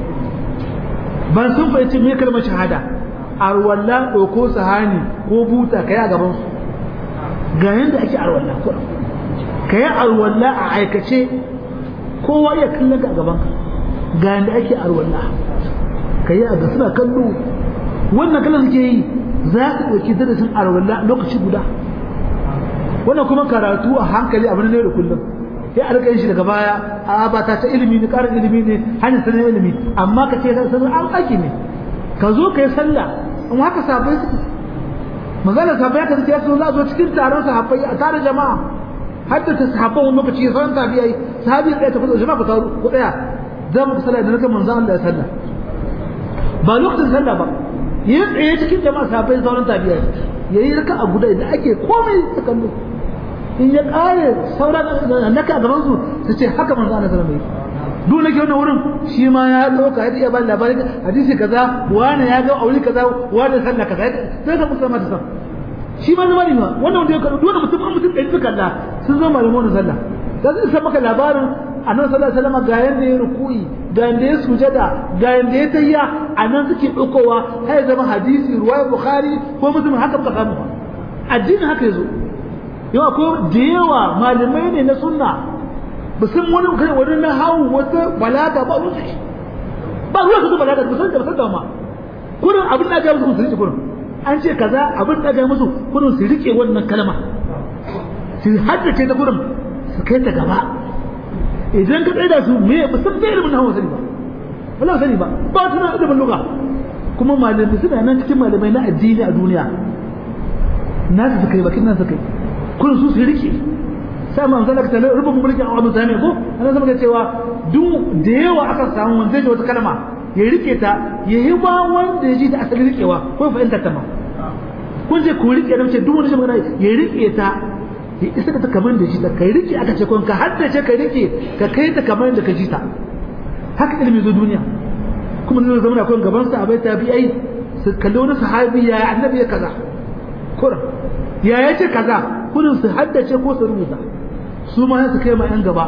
ban sun fahimci me kalmar shahada arwalla ɗauko sahani ko buta kai a gaban su ga yanda ake arwalla ko kai arwalla a aikace kowa ya kallon ka a gaban ka ga yanda ake arwalla kai a ga suna kallo wannan kallon suke yi za ka ɗauki darasin arwalla lokaci guda wannan kuma karatu a hankali abin ne da kullum sai a rika yin shi daga baya a ba ta ta ilimi ne karin ilimi ne hanyar sanin ilimi amma ka ce sanin an aiki ne ka zo ka yi sallah in haka sahabbai suke magana sahabbai ka ce sun za zo cikin taron sahabbai a tare jama'a haddata sahabban wani lokaci sauran tabi'ai sahabi ɗaya ta fito jama'a ku taru ku ɗaya za mu sallah da nake manzon Allah ya sallah ba lokacin sallah ba yi tsaye cikin jama'a sahabbai sauran tabi'ai yayi raka a guda da ake komai ta kallo in ya kare sauran naka a gaban su su ce haka manzo Allah sallallahu alaihi wasallam duk nake wannan wurin shi ma ya dauka ya iya bani labarin hadisi kaza wani ya ga aure kaza wani sallah kaza sai ka musulma ta san shi ma zama ne wannan wanda ya karu duk mutum mutum ɗaya suka Allah sun zama malamu wannan sallah da zai san maka labarin annabi sallallahu alaihi wasallam ga yanda ya ruku'i ga yanda ya sujada ga yanda ya tayya anan suke daukowa sai zama hadisi ruwaya bukhari ko muslim haka ka samu addinin haka yazo yau akwai da yawa malamai ne na sunna ba san wani kai wani na hawo wata balaga ba ruwa shi ba ruwa su balaga ba san da san da ma kurin abin da ga musu su rike kurin an ce kaza abin da ga musu kurin su rike wannan kalma su haddace ta kurin su kai ta gaba idan ka tsaye da su me ba san da ilimin hawa sani ba wallahi sani ba ba su na ilimin lugha kuma malamai suna nan cikin malamai na addini a duniya nasu su kai bakin nan su kai kullum su su rike sai man zalaka ta rubu mulkin Abu Sami ko ana zama ga cewa duk da yawa aka samu wanda zai wata kalma ya rike ta ya yi ba wanda ya ji ta asali rikewa ko fahimta ta ma kun je ku rike da mace duk wanda shi magana ya rike ta ya isa ta kamar da shi ta kai rike aka ce kun ka haddace ka rike ka kai ta kamar da ka ji ta haka ilimi zo duniya kuma ne zama akwai gaban sa abai tabi'ai su kalli wani sahabi ya annabi ya kaza kuran ya ya ce kaza kudin su haddace ko su rubuta su ma su kai ma yan gaba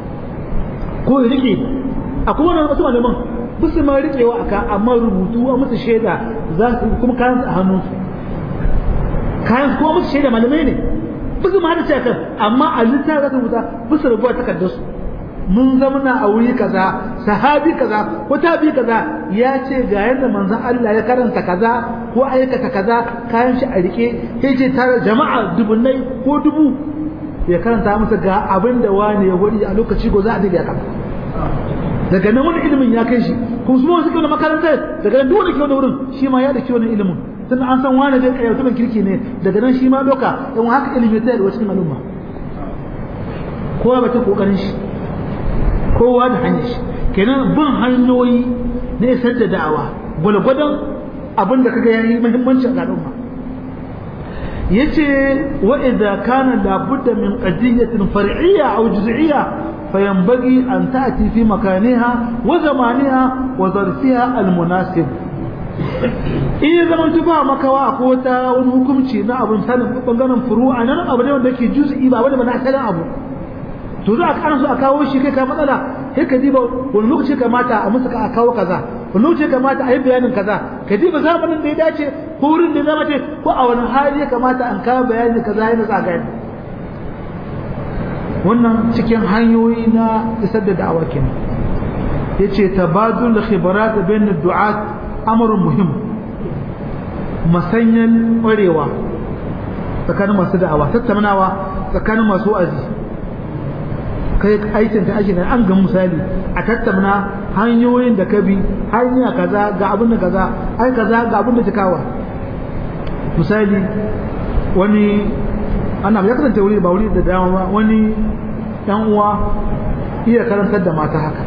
ko ya rike akwai wani wasu malaman ba su ma rikewa aka amma rubutu a musu shaida za su kuma kayan a hannun su kayan kuma musu shaida malamai ne bisu ma da ce kan amma a littafin da rubuta bisu rubuwa takardar su mun zamana a wuri kaza sahabi kaza ko tabi kaza ya ce ga yadda manzon Allah ya karanta kaza ko aikata kaza kayan shi a rike sai ce tare jama'a dubunnai ko dubu ya karanta masa ga abin da wani ya wadi a lokaci go za a diga kan daga nan wani ilimin ya kai shi kuma su ma suke wani makarantar daga nan duk wanda ke wani wurin shi ma ya da wani ilimin tun an san wani da kai mutumin kirki ne daga nan shi ma doka in haka ilimi ta da cikin al'umma kowa ba ta kokarin shi kowa da hanyar shi kenan bin hanyoyi na isar da da'awa gwalgwadon abin da kaga yayi muhimmanci a al'umma yace wa idza kana la budda min qadiyatin far'iyya aw juz'iyya fayanbaghi an ta'ti fi makaniha wa zamaniha wa zarfiha al-munasib in zaman tuba makawa ko ta wani hukunci na abun sanin bangaren furu'a nan abu ne wanda yake juz'i ba wani ba na asalin abu to za a kana so a kawo shi kai ka matsala sai ka diba wani lokaci kamata a musu a kawo kaza wani lokaci kamata a yi bayanin kaza ka diba zamanin da ya dace ko wurin da ya zama ce ko a wani hali ya kamata an kawo bayanin kaza ya nasa gani wannan cikin hanyoyi na isar da da'awa kenan yace tabadul khibarat bain du'at amrun muhim masanyan ƙwarewa tsakanin masu da'awa tattaunawa tsakanin masu wa'azi kai aikin ka ake an ga misali a tattauna hanyoyin da ka bi hanya kaza ga abin da kaza ai kaza ga abin da kawa misali wani ana ya kasance wuri ba wuri da dama ba wani dan uwa iya karantar da mata haka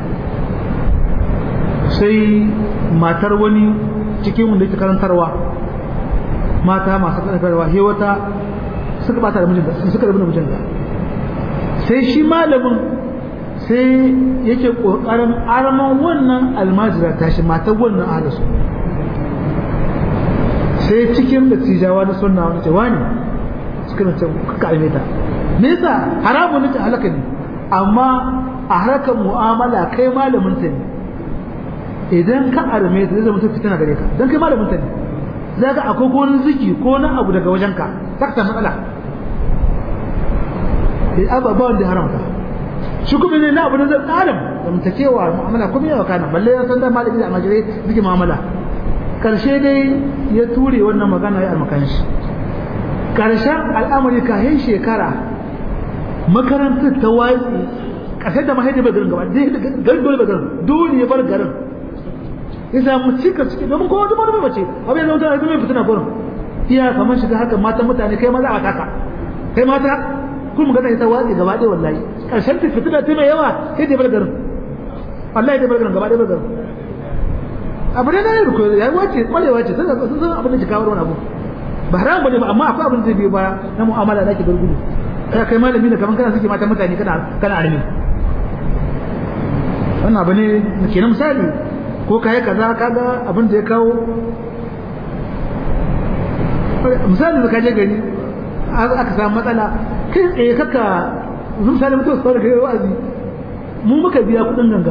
sai matar wani cikin wanda yake karantarwa mata masu karantarwa he wata suka bata da mijinta suka rabu da mijinta sai shi malamin sai yake kokarin arman wannan almajira tashi matar wannan ahalisu sai cikin da tijawa na sunna wani ce wani suka nace kuka alme ta me yasa haramun ne ta halaka ne amma a harkar mu'amala kai malamin ta ne idan ka arme ta zai mutum fitina gare ka dan kai malamin ta ne za ka akwai ko wani ziki ko wani abu daga wajenka za ka samu matsala ababen da haramta shi kuma ne na abu da zai tsarin da mutakewa mu'amala kuma yawa kana balle ya san da malami da amajirai suke mu'amala karshe dai ya ture wannan magana ya almakan shi karshen al'amari kayan shekara makarantar ta watsi kasar da mahaifi bai garin gaba garin dole bai garin dole ya bar garin ya samu cika ciki domin kowa duk wani mace abin da mutane zai fitina gurin iya kamar shiga haka matan mutane kai maza a taka kai mata kun magana ita watsi gaba ɗaya wallahi ƙarshen ta fitina ta mai yawa sai da bar garin wallahi da bar garin gaba ɗaya bar garin abu ne na yi rukuwa ya wace kwalewa ce sun san abin da ke kawo wani abu ba haram bane ba amma akwai abin da biyo baya na mu'amala da ake bar gudu kai kai malami ne kaman kana suke mata mutane kana kana armi wannan abu ne ke na misali ko kai kaza kaga abin da ya kawo misali da kaje gari aka samu matsala kai tsaye kaka misali mutum su fara gari wa'azi mu muka biya kudin ganga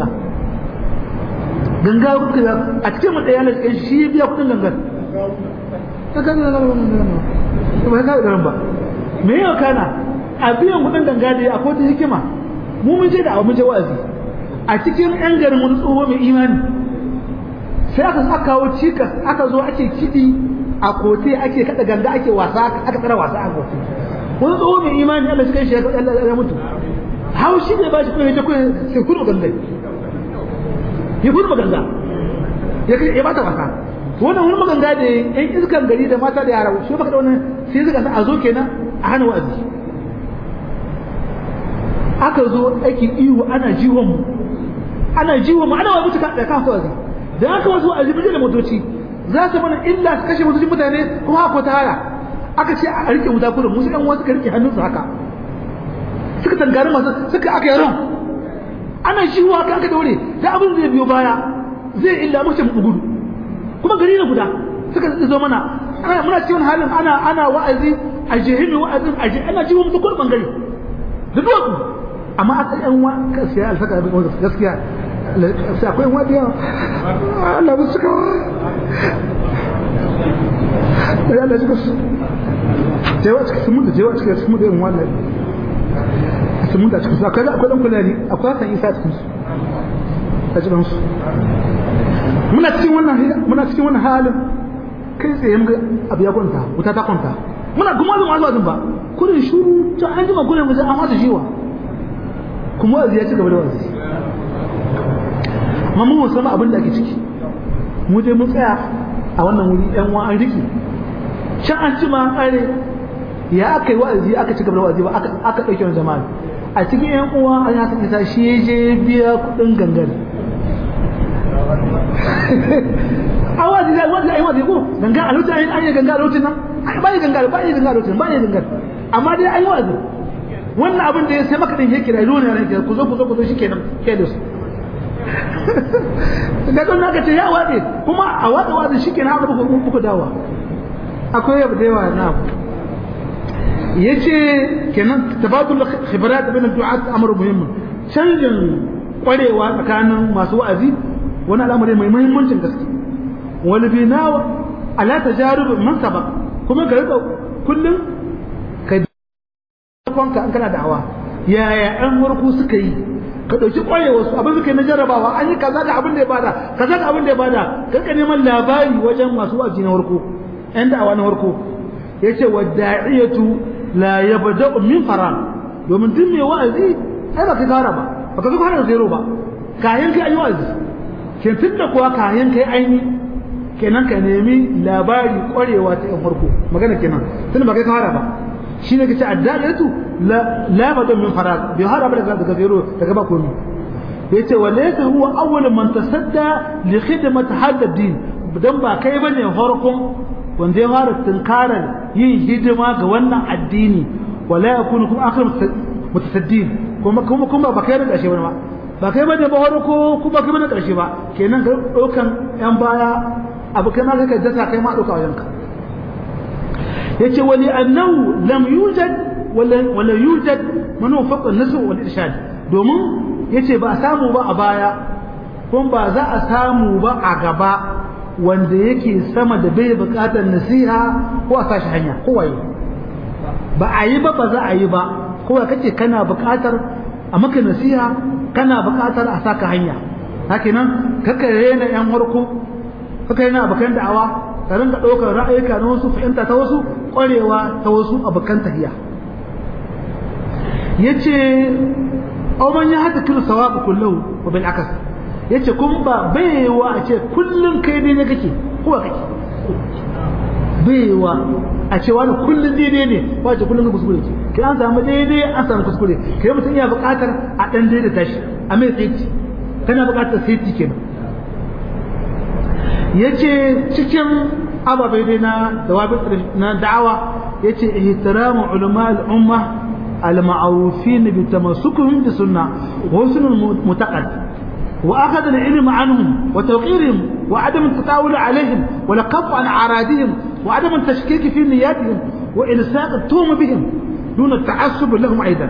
ganga kuka biya a cikin mu ɗaya na cikin shi ya biya kudin gangar ta kan ganga ba ka garin ba me yau kana a biyan kudin ganga da akwai ta hikima mu mun je da abu mun je wa'azi a cikin yan garin wani tsoho mai imani sai aka aka kawo cikas aka zo ake kiɗi a kote ake kada ganga ake wasa aka tsara wasa a kote wani tsoho mai imani Allah shi kai shi ya mutu haushi ne ba shi kuma ya kuma sai kurma ganga ya kurma ganga ya kai ya bata wasa wannan wani maganga da yan iskan gari da mata da yara shi baka da wannan sai suka sa a zo kenan a hana wa'azi aka zo ake ihu ana jiwon mu ana jiwon mu ana wa mutuka da kan wa'azi da aka wasu wa'azi bijin da motoci za su mana illa su kashe motocin mutane kuma akwai ta haya aka ce a rike wuta kurin musu ɗan wasu ka rike hannunsu haka suka tangari masu suka aka yaron ana jiwo aka aka daure da abin zai biyo baya zai illa mace mu gudu kuma gari na guda suka zo mana ana muna cikin halin ana ana wa'azi a jihimi wa'azin a jihi ana jiwo musu kurin bangare da duwatsu amma aka yan wa gaskiya alfaka gaskiya sai akwai wani yawa Allah ba su kawo da Allah suka su jewa cikin sun mutu jewa cikin sun mutu irin wannan sun mutu a cikin su akwai akwai dan kulani akwai san isa cikin su a cikin su muna cikin wannan muna cikin wannan halin kai tsaye muga abu ya kwanta wuta ta kwanta muna kuma zan wasu ba kurin shuru ta an jima kurin mutum an wata jiwa kuma wazi ya ci gaba da wazi amma mun san abin da ake ciki mu dai mun tsaya a wannan wuri yan wa an riki can an ci ma an kare ya aka yi wa'azi aka ci gaba da wa'azi ba aka aka dauke wani jama'a a cikin yan uwa an ya san isa shi ya je biya kudin gangan a wa'azi da wa'azi ai wa'azi ko gangan a lokacin an yi gangan a lokacin nan ba yi gangan ba yi gangan a lokacin ba yi gangan amma dai ai wa'azi wannan abin da ya sai maka din yake da ruwa ne ku zo ku zo ku zo shikenan ke da su da don naka ce ya wade kuma a wada wada shikenan haka buku buku dawa akwai abu da yawa na abu yace kenan tabadul khibrat bain du'at amru muhim canjin kwarewa tsakanin masu wa'azi wani al'amari mai muhimmancin gaske wal binawa ala tajarub man sabaq kuma ka rika kullum ka kwanka an kana da'awa yaya an warku suka yi ka ɗauki ƙwarewa su abin suka yi na jarrabawa an yi kaza da abin da ya bada kaza da abin da ya bada ka neman labari wajen masu wa'azi na warko ƴan da'awa na warko ya ce wa da'iyatu la yabda'u min faran domin duk mai wa'azi ai ba ka fara ba ba ka zo fara zero ba kayan kai an yi wa'azi ke tunda kuwa kayan kai aini kenan ka nemi labari ƙwarewa ta ƴan farko magana kenan tunda ba kai fara ba shi ne kace addalatu la la bada min farag bi hada bada daga zero daga ba komai yace walaysa huwa awwal man tasadda li khidmat hada din dan ba kai bane farkon wanda ya fara tunkarar yin hidima ga wannan addini wala yakunu kuma akhir mutasaddin kuma kuma kuma ba kai da karshe ba ba kai bane ba farko kuma kai bane karshe ba kenan ga dokan yan baya abu kai ma kai ka dasa kai ma doka wajenka yace wali annahu lam yujad wala wala yujad man wafaqa an-nasu wal irshad domin yace ba a samu ba a baya kuma ba za a samu ba a gaba wanda yake sama da bai bukatar nasiha ko a sashi hanya ko waye ba a yi ba ba za a yi ba ko kace kana bukatar a maka nasiha kana bukatar a saka hanya haka nan kaka rena yan warko kaka yana abokan da'awa ka rinka ɗaukar ra'ayuka na wasu fahimta ta wasu ƙwarewa ta wasu abokan tahiya yace aw man ya hada kullu sawabu kullu wa bil akas yace kun ba baiwa a ce kullun kai dai ne kake ko kake baiwa a ce wani kullun daidai ne ko a ce kullun kuskure ce kai an samu daidai an samu kuskure kai mutum iya buƙatar a dan daidaita shi a mai tsaiti kana buƙatar saiti kenan yace cikin ababai dai na dawabi na da'awa yace ihtiramu ulama al-umma al-ma'rufin bi tamassukihim bi sunnah wa husnul mutaqad wa akhadha al-ilm anhum wa tawqirihim wa adam at-tatawul alayhim wa laqaf an aradihim wa adam at-tashkik fi niyyatihim wa ilsaq at-tuhum bihim دون التعصب لهم أيضا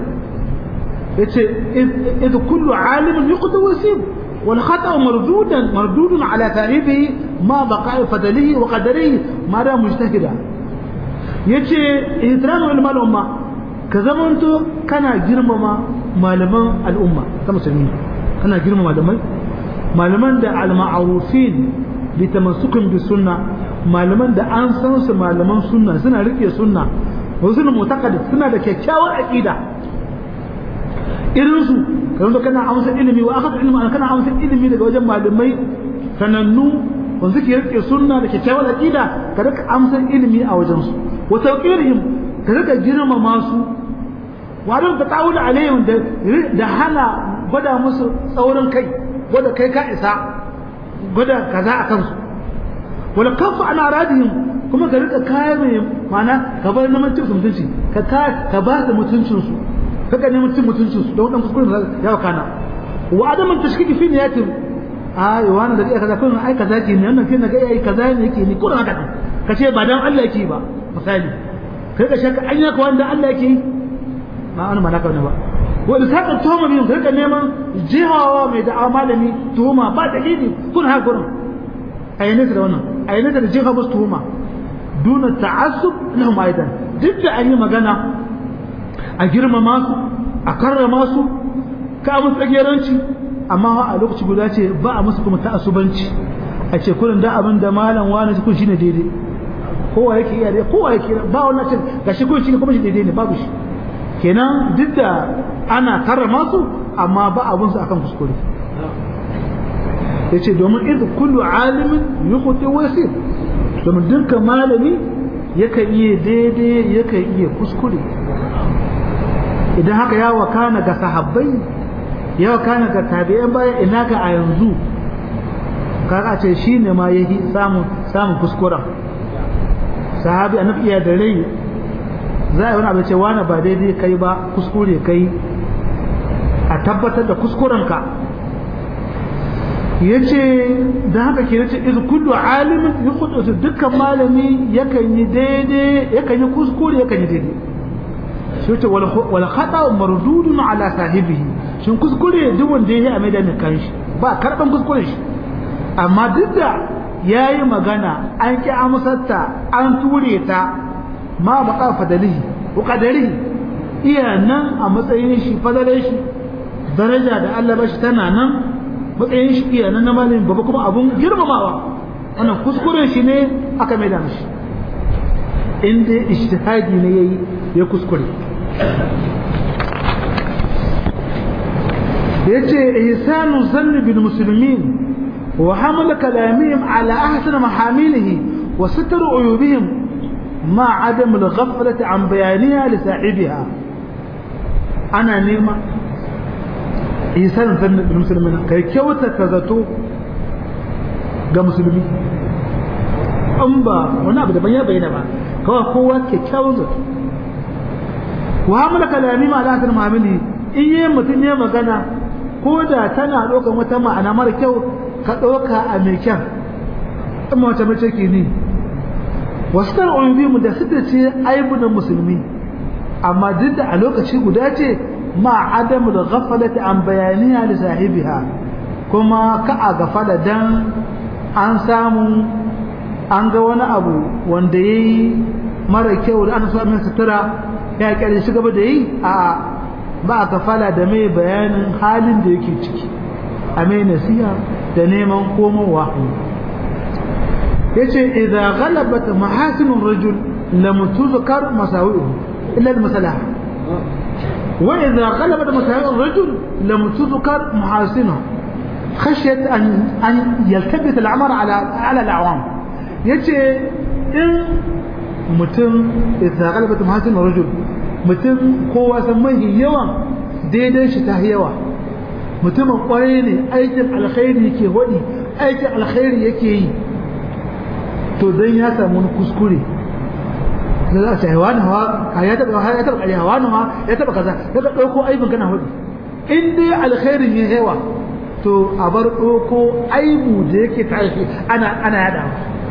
إذ كل عالم يقدر ويسيب والخطأ مردودا مردود على فاعله ما بقاء فضله وقدره ما دام مجتهدا yace ihtiram ulama al-umma ka zamanto kana girmama malaman al'umma ta musulmi kana girmama malamai malaman da al-ma'rufin bi tamassukin bi sunna malaman da an san su malaman sunna suna rike sunna wasu mutaqaddid suna da kyakkyawar aqida irin su kan zo kana amsa ilimi wa akhadha ilmi kana amsa ilimi daga wajen malamai sanannu wanda suke rike sunna da kyakkyawar aqida ka rika amsa ilimi a wajen su wa tawqirihim ka rika girmama su wa dan tatawul alaihim da da hana gwada musu tsaurin kai gwada kai ka isa gwada kaza a kansu wala kafa ana radihim kuma ka rika kaya mai mana ka bar na mutunci mutunci ka ka ba da mutuncin su kaka ne mutum mutuncin su don dan kuskure ya wakana wa adaman tashkiki fi niyatin ai wani da kai kaza kun ai kaza ke ne wannan kin ga yayi kaza ne yake ni ko haka ka ce ba dan Allah yake ba misali kai ka shaka an yaka wanda Allah yake ma an malaka ne ba wa ilsaka tuhuma biyun kai ka neman jihawa mai da malami tuhuma ba dalili kun haka gurin ayyane da wannan ayyane da jiha musu tuhuma duna ta'assub lahum aidan duk da an yi magana a girmama su a karrama su ka musu tsageranci amma a lokaci guda ce ba a musu kuma ta'assubanci a ce kullum da abin da malam wani kun shine daidai kowa yake iya dai kowa yake ba wannan ce gashi kun shine kuma shi daidai ne babu shi kenan duk da ana karrama su amma ba abun su akan kuskure yace domin idh kullu alimin yukhti wa yasir domin dukkan malami yakan iya daidai yakan iya kuskure idan haka ya wakana ga sahabbai ya wakana ga tabi'an baya ina ga a yanzu kaga ce shine ma yahi samun samun kuskuren sahabi annabi iya da rai za a yi wani abu ce wani ba daidai kai ba kuskure kai a tabbatar da kuskurenka ya ce da haka ke nace izu kullu alimin yi kudu dukkan malami yakan yi daidai yakan yi kuskure yakan yi daidai shi ce wal khata mardudun ala sahibihi shin kuskure duk wanda ya yi a maida mai kanshi ba karban kuskure shi amma duk da ya yi magana an ki amsarta an ture ta ma baka fadalihi ko kadarihi iya nan a matsayin shi fadalai shi daraja da Allah ba shi tana nan matsayin shi iya nan na malamin babba kuma abun girmamawa wannan kuskuren shi ne aka mai da mishi in dai ijtihadi ne yayi ya kuskure yace ihsanu zanni bil muslimin wa hamala kalamihim ala ahsan mahamilihi wa satr uyubihim ma adam al ghaflati an bayaniha li sahibiha ana nema ihsan zanni bil muslimin kai kyauta ta zato ga musulmi an ba wani abu daban ya bayyana ba kawai kowa kyakkyawan zato wa hamala kalami ma ala ahsan mahamilihi in yi mutum ya magana ko da tana ɗaukar wata ma'ana mara kyau ka ɗauka a mai kyan in mace mace ke ne wasu tar mu da suka ce aibu na musulmi amma duk da a lokaci guda ce ma adamu da gafalata an bayaniya da sahibiha kuma ka a gafala dan an samu an ga wani abu wanda ya yi mara kyau da ana so min sutura ya kyale shi gaba da yi a ba a kafala da mai bayanin halin da yake ciki a mai nasiha da neman komowa ya ce idan galabata mahasinin rajul lam tuzkar masawi'u illa al-masalaha wa idan galabata masawi'u rajul lam tuzkar mahasinu khashyat an an yaltabit al-amr ala ala al-awam yace in mutum idan galabata mahasinin rajul mutum kowa san mahi yawan daidai shi ta yawa mutumin kwarai ne aikin alkhairi yake hodi aikin alkhairi yake yi to dan ya samu wani kuskure da za a ce hawa hawa ya taba ya taba kare hawa hawa ya taba kaza ya ka dauko aibin kana hodi in dai alkhairin ya yawa to a bar dauko aibu da yake tashi ana ana yadawa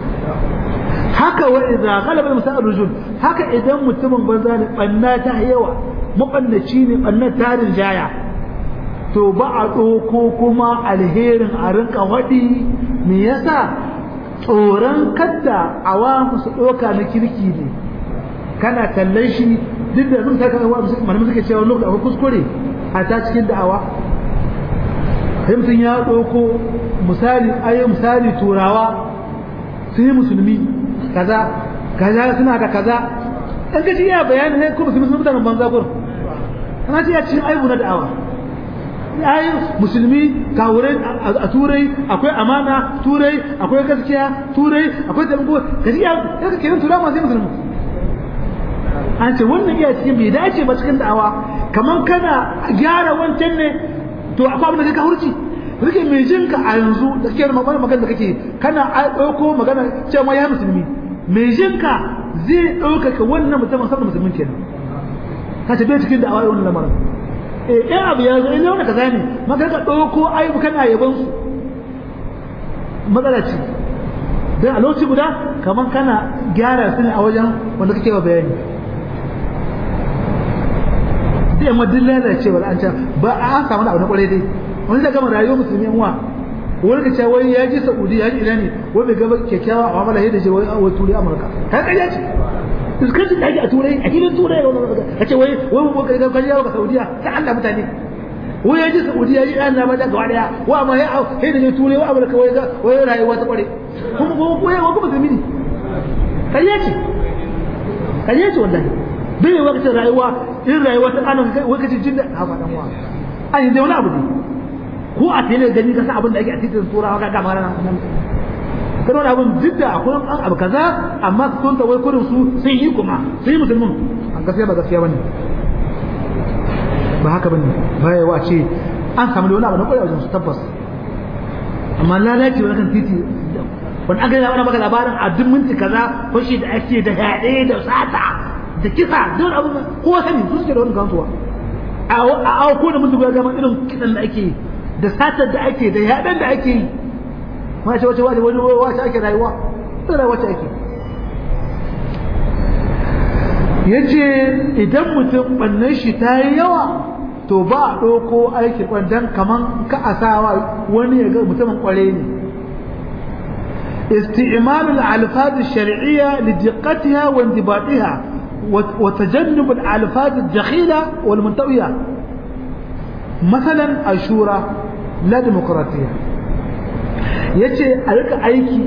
haka wa idza ghalaba masal rujul haka idan mutumin banza ne banna ta yawa mabannaci ne banna tarin jaya to ba a doko kuma alherin a rinka wadi me yasa tsoron kadda awamu su doka na kirki ne kana kallon shi duk da mun saka wa malamin suke cewa lokacin akwai kuskure a ta cikin da'awa sai mutum ya doko misali ayi misali turawa sai musulmi kaza kaza suna da kaza dan kaji ya bayani ne kuma musulmi mutanen banza gur ana ce ya cikin aibu na da'awa ai musulmi kawurai a turai akwai amana turai akwai gaskiya turai akwai taimako kaji ya kaga kenan turawa masu musulmi an ce wannan iya cikin bai dace ba cikin da'awa kaman kana gyara wancan ne to akwai abin da ka hurci rike mai jinka a yanzu da kake magana magana da kake kana ɗauko magana cewa ya musulmi mai jinka zai ɗaukaka wannan mutumin saboda musulmin kenan ka ce bai cikin da'awa wannan lamarin eh ɗan abu ya zo ina wani kaza ne maka ka ɗauko aibu kana yaban su matsala ce dan a lokaci guda kamar kana gyara su ne a wajen wanda kake wa bayani sai amma duk lalacewar an can ba an samu abu na kwarai dai wani da gama rayuwar musulmi wa wani ka ce wai ya ji saudi ya ji ina ne wai bai gaba kyakkyawa a mamala yadda ce wai wai turai amurka ka ƙarya ce iskancin da ake a turai a filin turai ka ce wai wai wai ka ƙarya ka saudiya ta Allah mutane wai ya ji saudi ya ji ina na bada gaba daya wa amma ya sai da je turai wa amurka wai wai rayuwa ta kware kuma kuma kuma ya kuma musulmi ne ƙarya ce ƙarya ce wallahi bai yi wakacin rayuwa in rayuwa ta kanan wakacin jin da a faɗan wa an yi wani abu ne ko a tele gani ka san abin da ake a titin turawa ka gama ranar nan kana wani abin duk da akwai an abu kaza amma ka kunta wai kurin su sun yi kuma sun yi musulmin a gaskiya ba gaskiya bane ba haka bane ba yawa ce an samu da wani abu na kwarewa wajen su tabbas amma lalaci wani kan titi wani an gani maka labarin a duk minti kaza fashi da ake da yaɗe da sata da kisa don abu kowa sani su suke da wani kansuwa a auko da mutum ya gama irin kisan da ake da satar da ake da yaɗan da ake yi ma ce wace wace wani wace ake rayuwa ta rayuwa ce ake ya ce idan mutum ɓannan shi ta yi yawa to ba a ɗauko aiki kwandan kaman ka asawa wani ya ga mutumin ƙware ne استعمال الألفاظ الشرعية لدقتها وانضباطها وتجنب الألفاظ الدخيلة والمنتوية مثلا الشورى لا ديمقراطية yace a rika aiki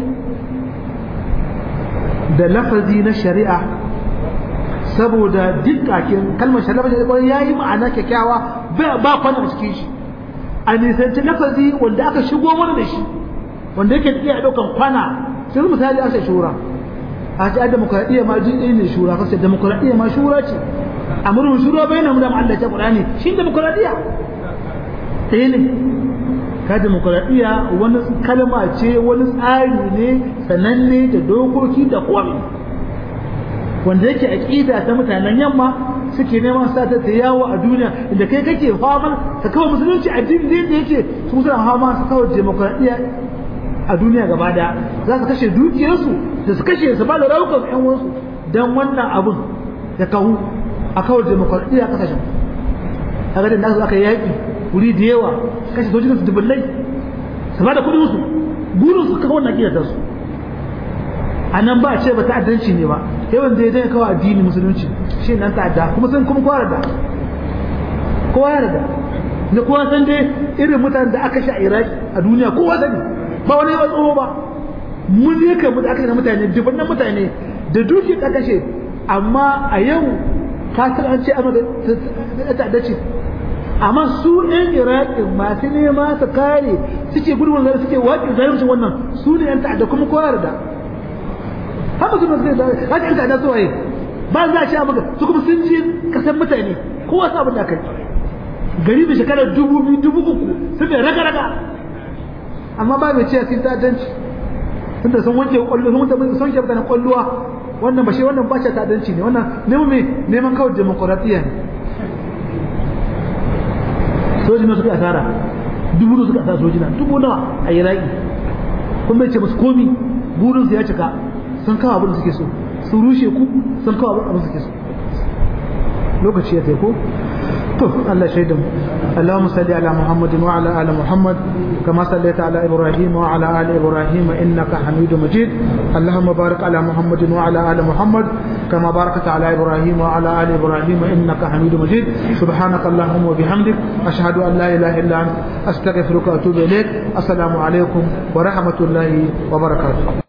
da lafazi na shari'a saboda dukkakin kalmar shari'a ya yi ma'ana kyakkyawa ba kwana a cikin shi a nisanci lafazi wanda aka shigo mana da shi wanda yake iya daukan kwana sai misali asa shura a ce demokradiyya ma jin ne shura kace demokradiyya ma shura ce amrun shura bainahum da Allah ta Qur'ani shi demokradiyya sai ne ka demokradiyya wani kalma ce wani tsari ne sananne da dokoki da komai wanda yake aqida ta mutanen yamma suke neman sa ta ta yawo a duniya inda kai kake faman ka kawo musulunci addini da yake su suna fama su kawo demokradiyya a duniya gaba daya za su kashe dukiyarsu da su kashe su ba da raukan yan wasu don wannan abun ya kawo a kawar demokradiyya a kasashen a gadin da aka yaƙi wuri da yawa kashe sojin su dubullai su ba da kudin su burin su kawo na kiyar su a nan ba a ce ba ta'addanci ne ba yawan da ya dai kawo addini musulunci shi nan ta'adda kuma sun kuma kowa da kowa ya da da kowa san dai irin mutanen da aka sha a iraki a duniya kowa sani ba wani yawan tsoro ba mun ne kan mu da aka mutane dubannan mutane da duki ta kashe amma a yau ka san an ce amma da ta'adda ce amma su ɗan iraki masu nema su kare suke gudun zai suke waƙi zalimcin wannan su ne yan ta'adda kuma kowa da haka su masu da haka yan ta'adda su waye ba za a ce maka su kuma sun ji kasan mutane kowa sa abin da kai gari da shekarar dubu biyu dubu uku sun bai raga-raga amma ba mai cewa sun ta'addanci tunda sun wanke kwallo sun wanke sun wanke mutanen kwalluwa wannan ba shi wannan ba shi ta'addanci ne wannan neman me neman kawai demokradiyya ne sojina suka asara dubu da suka asara sojina dubu nawa a iraki kun bai ce musu komi burin su ya cika sun kawo abin da suke so sun rushe ku sun kawo abin da suke so lokaci ya taiko to Allah shaidan اللهم صل على محمد وعلى ال محمد كما صليت على ابراهيم وعلى ال ابراهيم انك حميد مجيد اللهم بارك على محمد وعلى ال محمد كما باركت على ابراهيم وعلى ال ابراهيم انك حميد مجيد سبحانك اللهم وبحمدك اشهد ان لا اله الا انت استغفرك واتوب اليك السلام عليكم ورحمه الله وبركاته